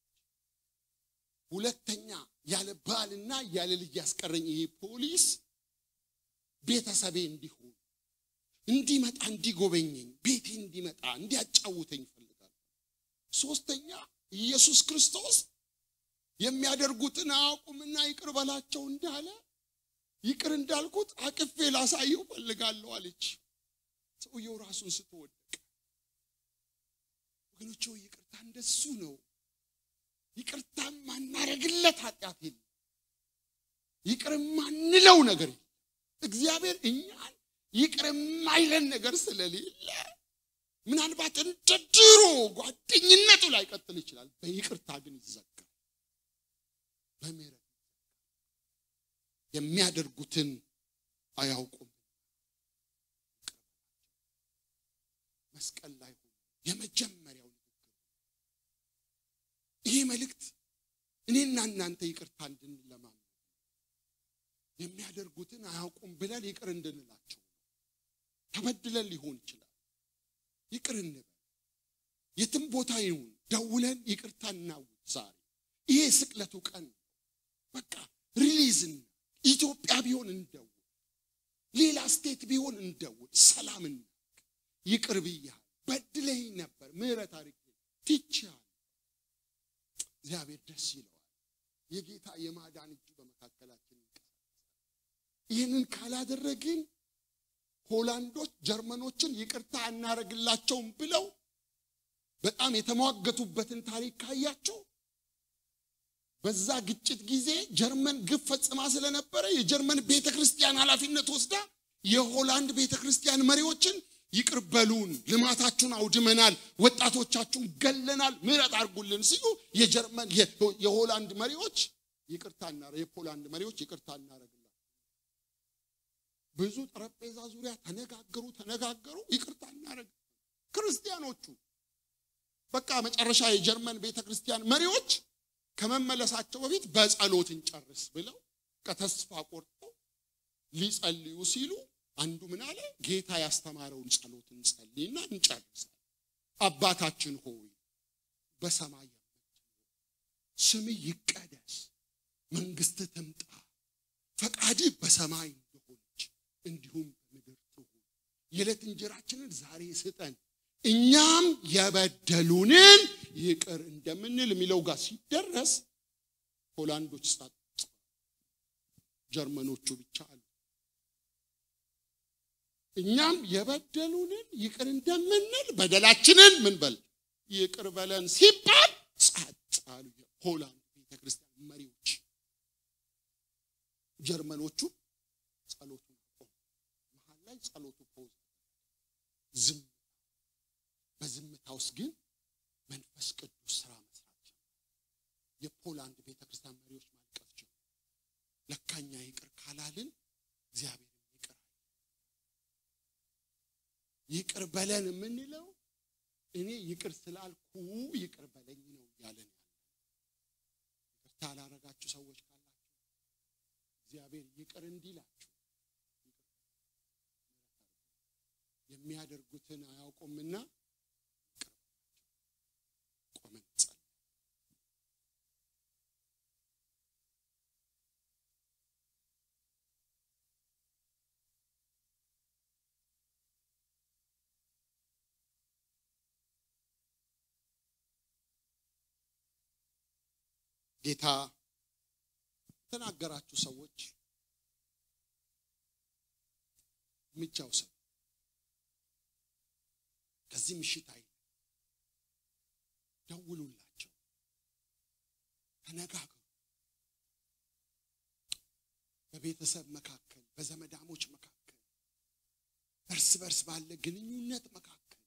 ሁለተኛ ያለ ባልና ያለ ልጅ ያስቀረኝ ይሄ ፖሊስ ቤተሰቤ እንዲሆን እንዲመጣ እንዲጎበኘኝ ቤቴ እንዲመጣ እንዲያጫውተኝ እፈልጋለሁ። ሶስተኛ ኢየሱስ ክርስቶስ የሚያደርጉትን አያውቁምና ይቅር በላቸው እንዳለ ይቅር እንዳልኩት አቅፌ ላሳየው ፈልጋለሁ አለች። ሰውየው ራሱን ስትወደቅ ወገኖች፣ ይቅርታ እንደሱ ነው። ይቅርታ ማናረግለት ኃጢአት የለም። ይቅር ማንለው ነገር የለም። እግዚአብሔር እኛን ይቅር የማይለን ነገር ስለሌለ ምናልባት እንደ ድሮ ጓደኝነቱ ላይ ቀጥል ይችላል። በይቅርታ ግን ይዘጋል። በምህረት የሚያደርጉትን አያውቁም። መስቀል ላይ ሆኖ የመጀመሪያው ንግግር ይሄ መልእክት እኔና እናንተ ይቅርታ እንድንለማመድ የሚያደርጉትን አያውቁም ብለን ይቅር እንድንላቸው ተበድለን ሊሆን ይችላል። ይቅር እንበል። የትም ቦታ ይሁን ደውለን ይቅርታ እናውጅ። ዛሬ ይሄ ስቅለቱ ቀን ነው። በቃ ሪሊዝን ኢትዮጵያ ቢሆን እንደውል፣ ሌላ ስቴት ቢሆን እንደውል፣ ሰላም እናውቅ። ይቅር ብያለሁ፣ በድለኝ ነበር፣ ምህረት አድርጌ ትቼሃለሁ። እግዚአብሔር ደስ ይለዋል። የጌታ የማዳን እጁ በመካከላችን ይንቀሳቀሳል። ይህንን ካላደረግን ሆላንዶች ጀርመኖችን ይቅርታ አናረግላቸውም ብለው በጣም የተሟገቱበትን ታሪክ ካያቸው በዛ ግጭት ጊዜ ጀርመን ግፍ ፈጽማ ስለነበረ የጀርመን ቤተ ክርስቲያን ኃላፊነት ወስዳ የሆላንድ ቤተ ክርስቲያን መሪዎችን ይቅር በሉን፣ ልማታችሁን አውድመናል፣ ወጣቶቻችሁን ገለናል፣ ምህረት አድርጉልን ሲሉ የጀርመን የሆላንድ መሪዎች ይቅርታ የፖላንድ መሪዎች ይቅርታ እናረግላቸው ብዙ ጠረጴዛ ዙሪያ ተነጋገሩ ተነጋገሩ፣ ይቅርታ እናረግ ክርስቲያኖቹ በቃ መጨረሻ የጀርመን ቤተ ክርስቲያን መሪዎች ከመመለሳቸው በፊት በጸሎት እንጨርስ ብለው ከተስፋ ቆርጠው ሊጸልዩ ሲሉ አንዱ ምን አለ? ጌታ ያስተማረውን ጸሎት እንጸልይና እንጨርሳል። አባታችን ሆይ በሰማይ ስምህ ይቀደስ፣ መንግስት ትምጣ፣ ፈቃድ በሰማይ እንደሆነች እንዲሁም በምድር ትሁን። የዕለት እንጀራችንን ዛሬ ስጠን እኛም የበደሉንን ይቅር እንደምንል የሚለው ጋር ሲደረስ ሆላንዶች ጸጥ፣ ጀርመኖቹ ብቻ አሉ። እኛም የበደሉንን ይቅር እንደምንል በደላችንን ምን በል ይቅር በለን ሲባል ጸጥ አሉ። የሆላንድ ቤተክርስቲያን መሪዎች ጀርመኖቹ ጸሎቱን አቆሙ። መሀል ላይ ጸሎቱ ፖዝ ዝም በዝምታ ውስጥ ግን መንፈስ ቅዱስ ስራ መስራት ጀመረ። የፖላንድ ቤተክርስቲያን መሪዎች ማልቀስ ጀመሩ። ለካኛ ይቅር ካላልን እግዚአብሔር ይቅር ይቅር በለን የምንለው እኔ ይቅር ስላልኩ ይቅር በለኝ ነው እያለን ያለ ይቅርታ ያላረጋችሁ ሰዎች ካላችሁ እግዚአብሔር ይቅር እንዲላችሁ የሚያደርጉትን አያውቁምና ቆመን ጸልይ። ጌታ የተናገራችሁ ሰዎች እርምጃ ውሰዱ። ከዚህ ምሽት አይ ደውሉላቸው፣ ተነጋገሩ። በቤተሰብ መካከል፣ በዘመዳሞች መካከል፣ እርስ በርስ ባለ ግንኙነት መካከል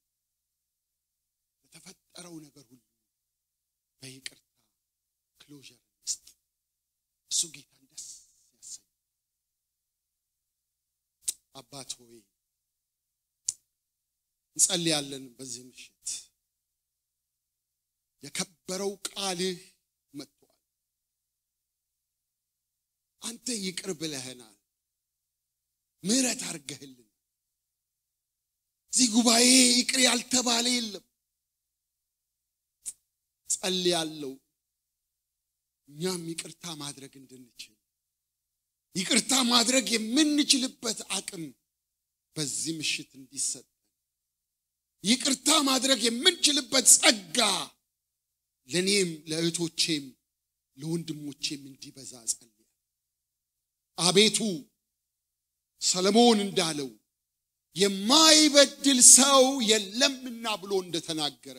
የተፈጠረው ነገር ሁሉ በይቅርታ ክሎዥር ውስጥ እሱ ጌታን ደስ ሆይ እንጸልያለን። በዚህ ምሽት የከበረው ቃልህ መጥቷል። አንተ ይቅር ብለህናል፣ ምሕረት አድርገህልን። እዚህ ጉባኤ ይቅር ያልተባለ የለም። ጸልያለሁ እኛም ይቅርታ ማድረግ እንድንችል ይቅርታ ማድረግ የምንችልበት አቅም በዚህ ምሽት እንዲሰጥ ይቅርታ ማድረግ የምንችልበት ጸጋ ለእኔም ለእህቶቼም ለወንድሞቼም እንዲበዛ ጸልያል። አቤቱ ሰለሞን እንዳለው የማይበድል ሰው የለምና ብሎ እንደተናገረ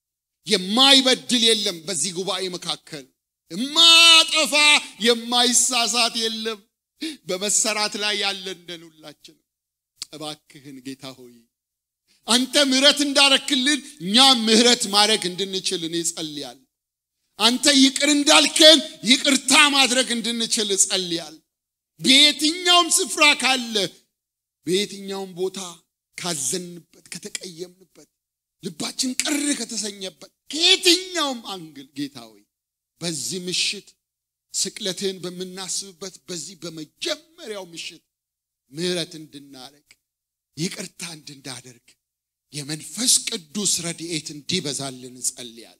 የማይበድል የለም በዚህ ጉባኤ መካከል የማጠፋ የማይሳሳት የለም። በመሰራት ላይ ያለን ነን ሁላችን። እባክህን ጌታ ሆይ አንተ ምሕረት እንዳረክልን እኛም ምሕረት ማድረግ እንድንችል እኔ ጸልያል። አንተ ይቅር እንዳልከን ይቅርታ ማድረግ እንድንችል ጸልያል። በየትኛውም ስፍራ ካለ በየትኛውም ቦታ ካዘንበት፣ ከተቀየምንበት፣ ልባችን ቅር ከተሰኘበት ከየትኛውም አንግል ጌታ ሆይ በዚህ ምሽት ስቅለትህን በምናስብበት በዚህ በመጀመሪያው ምሽት ምሕረት እንድናደርግ ይቅርታ እንድናደርግ የመንፈስ ቅዱስ ረድኤት እንዲበዛልን እንጸልያል።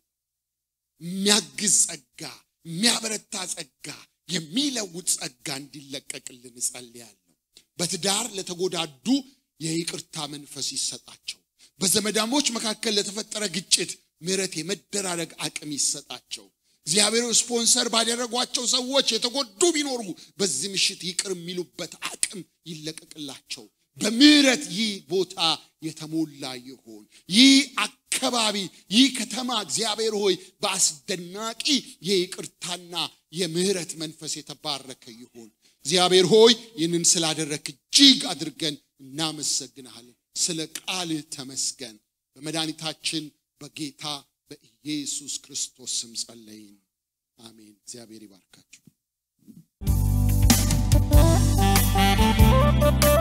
የሚያግዝ ጸጋ፣ የሚያበረታ ጸጋ፣ የሚለውጥ ጸጋ እንዲለቀቅልን እጸልያለሁ። በትዳር ለተጎዳዱ የይቅርታ መንፈስ ይሰጣቸው። በዘመዳሞች መካከል ለተፈጠረ ግጭት ምሕረት የመደራረግ አቅም ይሰጣቸው። እግዚአብሔር ስፖንሰር ባደረጓቸው ሰዎች የተጎዱ ቢኖሩ በዚህ ምሽት ይቅር የሚሉበት አቅም ይለቀቅላቸው። በምሕረት ይህ ቦታ የተሞላ ይሆን። ይህ አካባቢ፣ ይህ ከተማ እግዚአብሔር ሆይ በአስደናቂ የይቅርታና የምሕረት መንፈስ የተባረከ ይሆን። እግዚአብሔር ሆይ ይህንን ስላደረክ እጅግ አድርገን እናመሰግንሃለን። ስለ ቃልህ ተመስገን። በመድኃኒታችን በጌታ በኢየሱስ ክርስቶስ ስም ጸለይን። አሜን። እግዚአብሔር ይባርካችሁ።